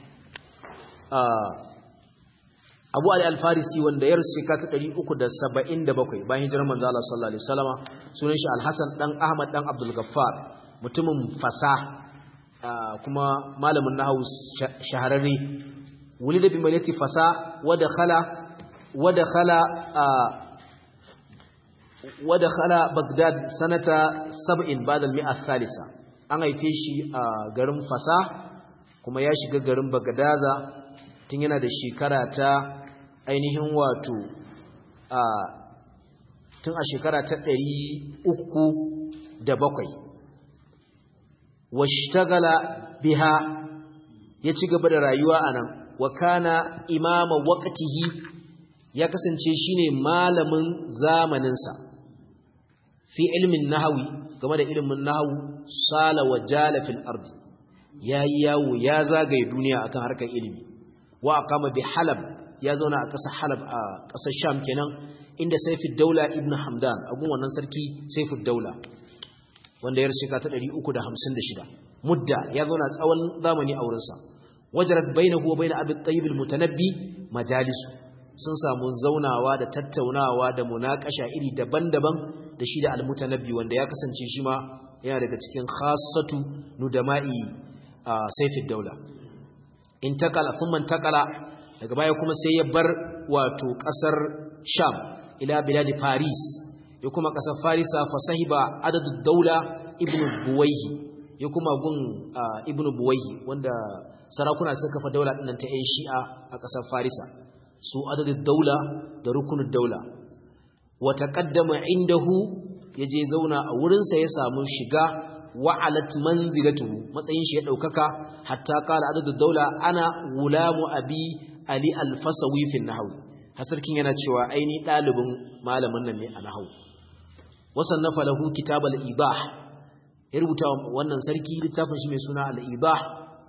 Abu Ali Al-Farisi wanda ya rasu shekara ta 377 bayan hijirar manzo Allah sallallahu alaihi wasallama sunan shi Al-Hasan dan Ahmad dan Abdul Gaffar mutumin fasa kuma malamin nahwu shahararre wulida bi malati fasa wa dakhala wa dakhala wa dakhala Baghdad sanata 70 ba'da al-mi'a thalitha an haife shi a garin fasa kuma ya shiga garin Bagdaza tun yana da shekara ta ainihin wato a tun a shekara ta ɗari uku da bakwai washtagala biha ya ci gaba da rayuwa a nan wa kana imama waƙatihi ya kasance shine malamin zamaninsa fi ilmin nahawi game da ilimin nahawu sala wa jala fil ardi yayi yawo ya zagaye duniya akan harkar ilimi wa aqama bi halab ya zauna a ƙasar halab a ƙasar sham kenan inda saifid daula ibn hamdan agun wannan sarki saifid daula wanda ya rashika ta 356 mudda ya zauna tsawon zamani a wurinsa wajarat bainahu wa bain abi tayyib al-mutanabbi majalisu sun samu zaunawa da tattaunawa da munakasha iri daban-daban da shi da al-mutanabbi wanda ya kasance shi ma yana daga cikin khassatu nudama'i saifid daula intakala thumma intakala daga baya kuma sai ya bar wato kasar sham ila biladi faris ya kuma kasar farisa fa sahiba adadu daula ibnu buwayhi ya kuma gun ibnu buwayhi wanda sarakuna suka kafa daula dinnan ta 'yan shi'a a kasar farisa su adadu daula da rukunin daula wa taqaddama indahu yaje zauna a wurinsa ya samu shiga wa'alat manzilatuhu matsayin shi ya daukaka hatta qala adadu daula ana gulamu abi ali al-fasawi fi nahwu hasarkin yana cewa aini dalibin malamin nan ne a nahwu wasannafa lahu kitab al-ibah ya rubuta wannan sarki littafin shi mai suna al-ibah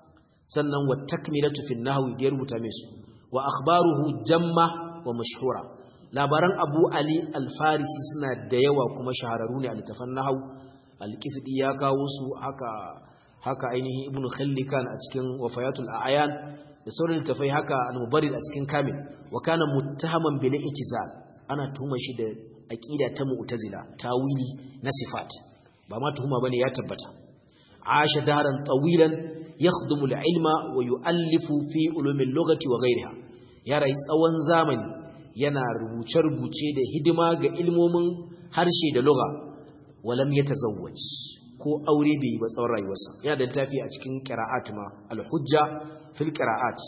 sannan wa takmilatu fi nahwi ya rubuta mai su wa akhbaruhu jamma wa mashhura labaran abu ali al-farisi suna da yawa kuma shahararru ne a littafan nahwu al-kifdi ya kawo su haka haka ainihin ibnu khallikan a cikin wafayatul a'yan da sauran littafai haka al-mubarid a cikin kamil wa kana muttahaman bil itizal ana tuhuma shi da aqida ta mu'tazila tawili na sifat ba ma tuhuma bane ya tabbata asha daran tawilan yakhdumu al-ilma wa yu'allifu fi ulumi al-lughati wa ghayriha ya rayu tsawon zamani yana rubuce-rubuce da hidima ga ilmomin harshe da lugha walam yatazawwaj ko aure bai yi ba tsawon rayuwarsa yana da littafi a cikin qira'at ma al-hujja fil qira'at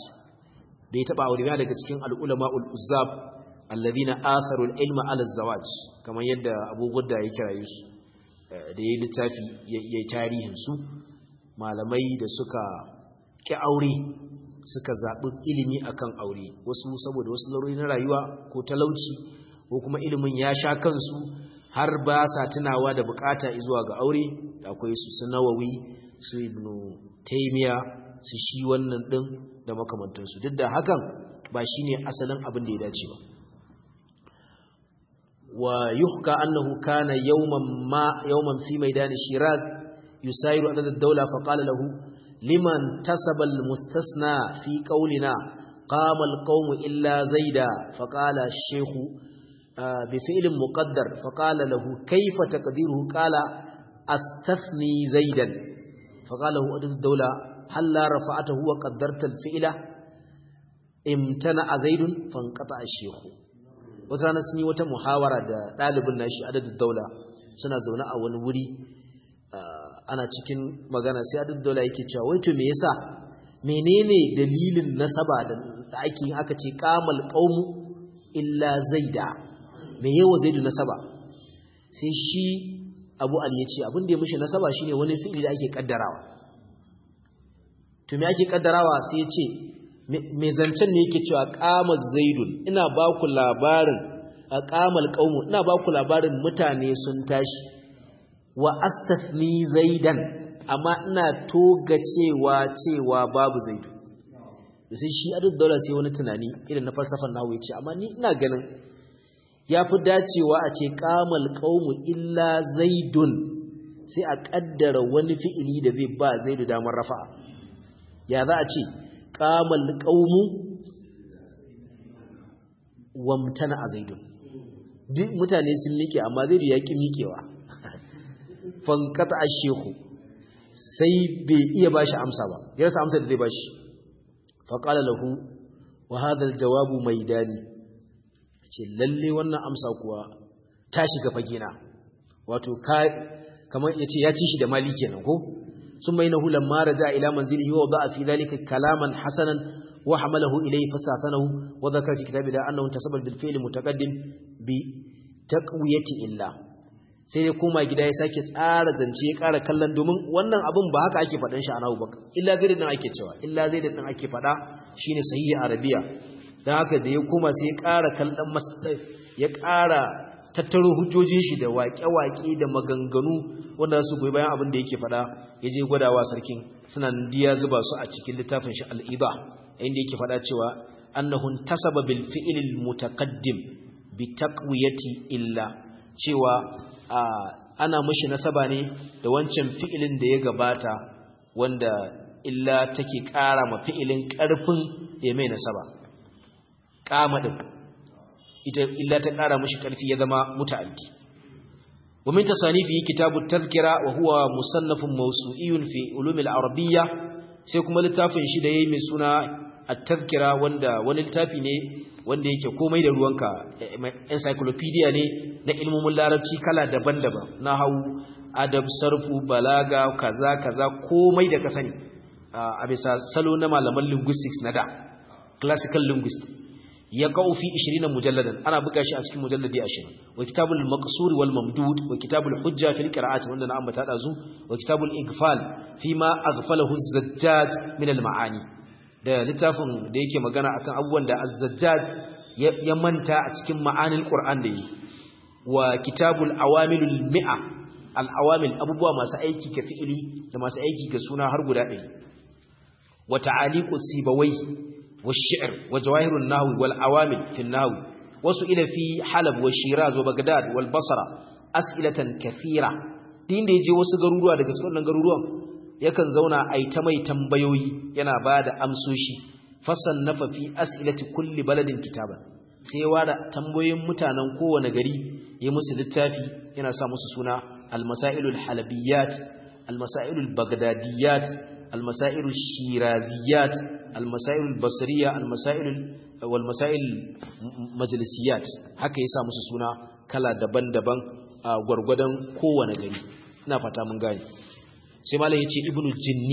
bai taba aure ba daga cikin al-ulama ul-uzzab alladhina atharu al-ilma ala az-zawaj kamar yadda Abu Gudda ya kira su da yayi littafi yayi tarihin su malamai da suka ki aure suka zaɓi ilimi akan aure wasu saboda wasu laruri na rayuwa ko talauci ko kuma ilimin ya sha kansu har ba sa tunawa da bukata zuwa ga aure akwai su su nawawi su ibnu taymiya su shi wannan din da makamantansu duk da hakan ba shine asalin abin da ya dace ba wa yuhka annahu kana yawman ma yawman fi maidan shiraz يساير عدد الدولة فقال له لمن تسب المستثنى في قولنا قام القوم إلا زيدا فقال الشيخ بفعل مقدر فقال له كيف تقديره قال أستثني زيدا فقال له عدد الدولة هل لا رفعته وقدرت الفعل امتنع زيد فانقطع الشيخ وترانا سني wata muhawara da dalibin nashi adadin daula suna zaune a wani wuri ana cikin magana sai adadin daula yake cewa wai to me yasa menene dalilin nasaba da ake yin aka ce qamal qaumu illa zaida me yawa zaidu nasaba sai shi abu ali ya ce abin da ya mishi nasaba shine wani fi'ili da ake kaddarawa to me ake kaddarawa sai ya ce me zancen ne yake cewa qama zaidun ina ba ku labarin a qamal qaumu ina ba ku labarin mutane sun tashi wa astathni zaidan amma ina toga cewa cewa babu zaidu sai shi adu daula sai wani tunani irin na falsafar nawo yace amma ni ina ganin yafi dacewa a ce qamal qaumu illa zaidun sai a kaddara wani fi'ili da zai ba zaidu damar rafa'a ya za a ce qamal qaumu wamtana a zaidun duk mutane sun miƙe amma zaidu ya ki miƙewa fankata ashehu sai bai iya bashi amsa ba ya rasa amsa da zai bashi faƙala lahu wa hadal jawabu mai dani ce lalle wannan amsa kuwa ta shiga fagina wato kamar ya ce ya ci shi da mali kenan ko sun mai nahu lamma raja ila manzilihi wa da'a fi dhalika kalaman hasanan wa hamalahu ilayhi fasasanahu wa dhakara fi kitabi da annahu tasabbar bil fi'li mutaqaddim bi taqwiyati illa sai ya koma gida ya sake tsara zance ya ƙara kallon domin wannan abin ba haka ake faɗin shi a nahu ba illa zai da ake cewa illa zai da ake faɗa shine sahihi arabiya don haka da ya koma sai ya ƙara kallon masdar ya ƙara tattaro hujjojin shi da waƙe-waƙe da maganganu wanda su goyi bayan abin da yake faɗa ya je gwadawa sarkin suna diya zuba su a cikin littafin shi al'ida inda yake faɗa cewa annahun tasaba bil fi'il mutaqaddim bi taqwiyati illa cewa ana mashi nasaba ne da wancan fi'ilin da ya gabata wanda illa take ƙara ma fi'ilin ƙarfin ya mai nasaba ƙama ɗin ita illa ta ƙara mashi ƙarfi ya zama muta'addi wa min tasanifi kitabu tadhkira wa huwa musannafun mawsu'iyun fi ulumil arabiyya sai kuma littafin shi da yayi mai suna at-tadhkira wanda wani littafi ne wanda yake komai da ruwanka encyclopedia ne na ilmomin larabci kala daban-daban na hau adab sarfu balaga kaza kaza komai da ka sani a bisa salo na malaman linguistics na da classical linguist ya kawo fi 20 mujalladan ana buga shi a cikin mujalladi 20 wa kitabul maqsur wal mamdud wa kitabul hujja fil qira'at wanda na ambata da zu wa kitabul igfal fi ma aghfalahu az-zajjaj min al-ma'ani da littafin da yake magana akan abubuwan da az-zajjaj ya manta a cikin ma'anin Qur'an da yi wa kitabul awamilul mi'a al-awamil abubuwa masu aiki ga fi'ili da masu aiki ga suna har guda ɗaya wa ta'aliqu sibawai wa shi'r wa jawahirun nahwi wal awamil fi nahwi wasu ila fi halab wa shiraz wa bagdad wal basra as'ilatan kathira din da yaje wasu garuruwa daga cikin garuruwan yakan zauna ai ta mai tambayoyi yana bada amsoshi fasannafa fi as'ilati kulli baladin kitaban sai wada tambayoyin mutanen kowane gari ya musu littafi yana sa musu suna al-masailul halabiyat al-masailul bagdadiyat al-masailul shiraziyat al-masailul basriya al-masailul wal masail majlisiyat haka yasa musu suna kala daban-daban a gwargwadon kowane gari ina fata mun gane sai malam yace ibnu jinni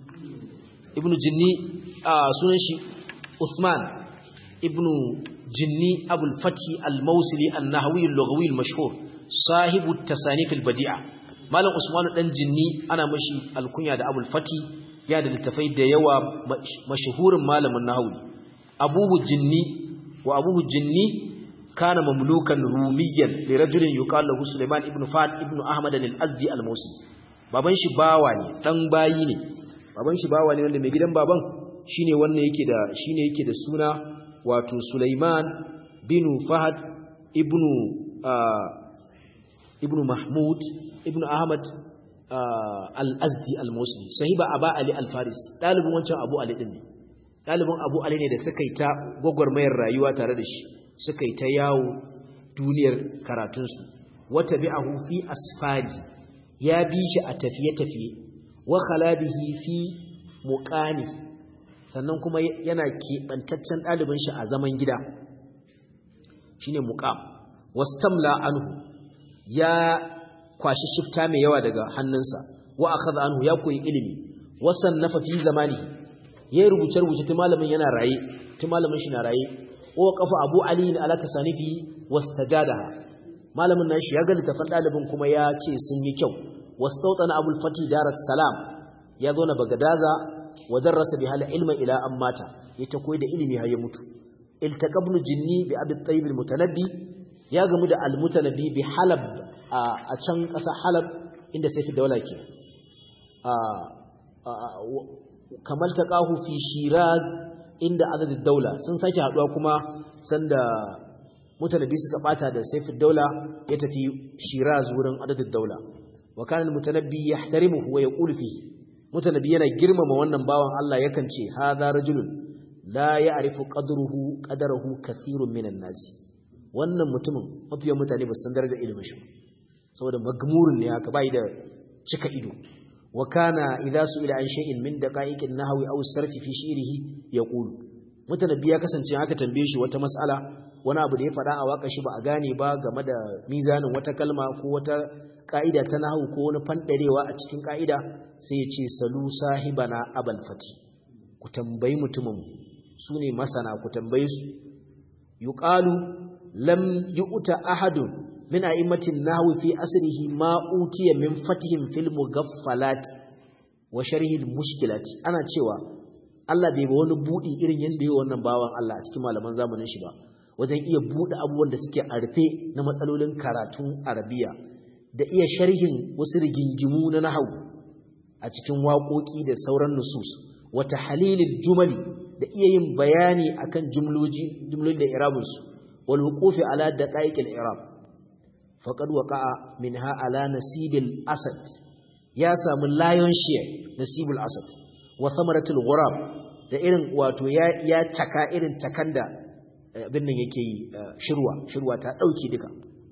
ibnu jinni sunan shi Uthman ibnu Jinni Abul Fati Al-Mawsili An-Nahwi Al-Lughawi Al-Mashhur sahibu tasanif al-Badi'a Malam Usman dan Jinni ana mashi alkunya da Abul Fati ya da littafai da yawa mashhurin malamin nahwi Abuhu Jinni wa Abuhu Jinni kana mamlukan rumiyan li rajulin yuqalu lahu Sulaiman ibn Fad ibn Ahmad al-Azdi al-Mawsili baban shi bawa ne dan bayi ne baban shi bawa ne wanda mai gidan baban shine wannan yake da shine yake da suna wato Sulaiman bin Fahad ibn ibn Mahmud ibn Ahmad al-azdi al-musli sahiba aba ali al-faris dalibin wancan abu ali din ne dalibin abu ali ne da suka yi ta gwagwarmayar rayuwa tare da shi suka yi ta yawo duniyar karatunsu wata bi'ahu fi asfari ya bi shi a tafiye-tafiye wa khalabihi fi muqani sannan kuma yana keɓantaccen ɗalibin shi a zaman gida shine muqam wastamla anhu ya kwashi shifta mai yawa daga hannunsa wa akhadha anhu ya koyi ilimi wasannafa fi zamanihi yayi rubuce rubuce tun malamin yana raye tun malamin shi na raye wa qafa abu ali ala tasanifi wastajadaha malamin nashi ya ga littafin dalibin kuma ya ce sun yi kyau wastawtana abul fati daras salam ya zo na bagadaza wa darasa bi hal ilma ila ammata ya ta koyi da ilimi har ya mutu iltaqabnu jinni bi abi tayyib al mutanabbi ya gamu da al mutanabbi bi halab a can ƙasa halab inda sai fi daula ke kamar ta ƙahu fi shiraz inda adadin daula sun sake haɗuwa kuma sanda mutanabi suka ɓata da sai fi daula ya tafi shiraz wurin adadin daula wa kanan mutanabbi ya tarimu wa ya ƙulfi mutanabi yana girmama wannan bawan Allah yakan ce ha za rajulun la ya arifu ƙadaruhu ƙadarahu kathirun minan nasi wannan mutumin mafiyan mutane ba san darajar ilimin shi saboda magmurin ne haka bai da cika ido wa kana idza su'ila an shay'in min daqa'iqin nahwi aw sarfi fi shi'rihi yaqulu mutanabbi ya kasance haka tambaye shi wata mas'ala wani abu da ya fada a waka shi ba a gane ba game da mizanin wata kalma ko wata ka'ida ta nahwu ko wani fandarewa a cikin ka'ida sai ya ce salu sahibana abal fati ku tambayi mutumin su ne masana ku tambaye su yuqalu lam yu'ta ahadun min a'immatin nahwi fi asrihi ma utiya min fatihim fil mugaffalat wa sharhil mushkilat ana cewa Allah bai ba wani budi irin yanda yayi wannan bawan Allah a cikin malaman zamanin shi ba wajen iya bude abubuwan da suke a rufe na matsalolin karatun Arabiya da iya sharhin wasu rigingimu na nahwu a cikin waƙoƙi da sauran nusus wa tahlilil jumali da iya yin bayani akan jumloji jumlolin da irabunsu wal wuqufi ala daqaiqil i'rab faƙad waƙa'a min ala nasibil asad ya samu lion share nasibul asad wa samaratul ghurab da irin wato ya ya caka irin cakan da abin nan yake yi shirwa shirwa ta dauki duka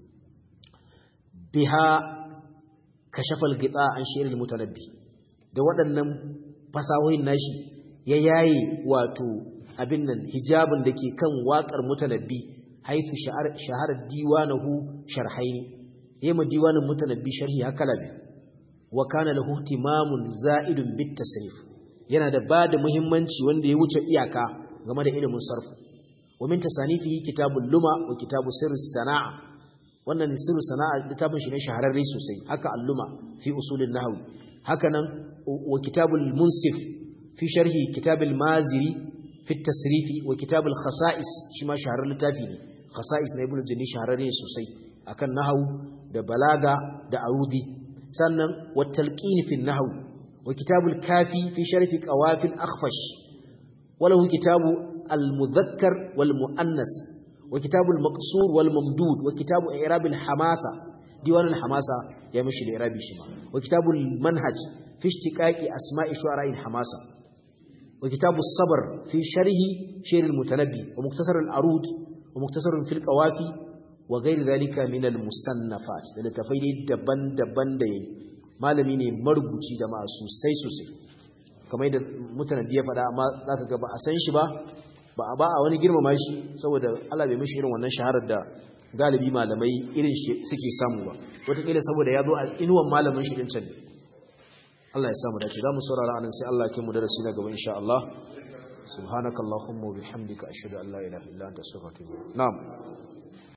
biha kashafal gita an shi'ril mutanabbi da waɗannan fasahohin nashi ya yayi wato abin nan hijabin da ke kan waƙar mutanabbi haifu shaharar diwanahu sharhaini yema diwanin mutanabbi sharhi hakala bi wa kana lahu timamun za'idun bit tasrif yana da bada muhimmanci wanda ya wuce iyaka game da ilimin sarfu wa min tasanifihi kitabul luma wa kitabu sirr sanaa wannan sirr sanaa littafin shi ne shahararre sosai haka al-luma fi usulin nahwi haka nan wa kitabul munsif fi sharhi kitabul maziri fi tasrifi wa kitabul khasa'is shi ma shahararren littafi ne khasa'is na ibnu jani shahararre sosai akan nahwu da balaga da arudi sannan wa talqin fi nahwu wa kitabul kafi fi sharfi qawafil akhfash walahu kitabu al mudhakkar wal muannas wa kitabul maqsur wal mamdud wa kitabu i'rab al hamasa diwan al hamasa ya mishi da i'rabi shi ma wa kitabul manhaj fi ishtiqaqi asma'i shu'ara al hamasa wa kitabus sabr fi sharhi shir al mutanabbi wa muktasar al arud ومختصر في القوافي وغير ذلك من المصنفات da littafai ne daban-daban da yayi malami ne marubuci da masu sosai sosai kamar da mutanen da ya faɗa amma zaka ga ba a san shi ba ba a ba a wani girmama shi saboda Allah bai mishi irin wannan shaharar da galibi malamai irin shi suke samu ba wataƙila saboda ya zo a inuwan malamin shi din can Allah ya samu dace za mu saurara anan sai Allah ya kai mu darasi na gaba insha Allah سبحانك اللهم وبحمدك أشهد أن لا إله إلا أنت أستغفرك نعم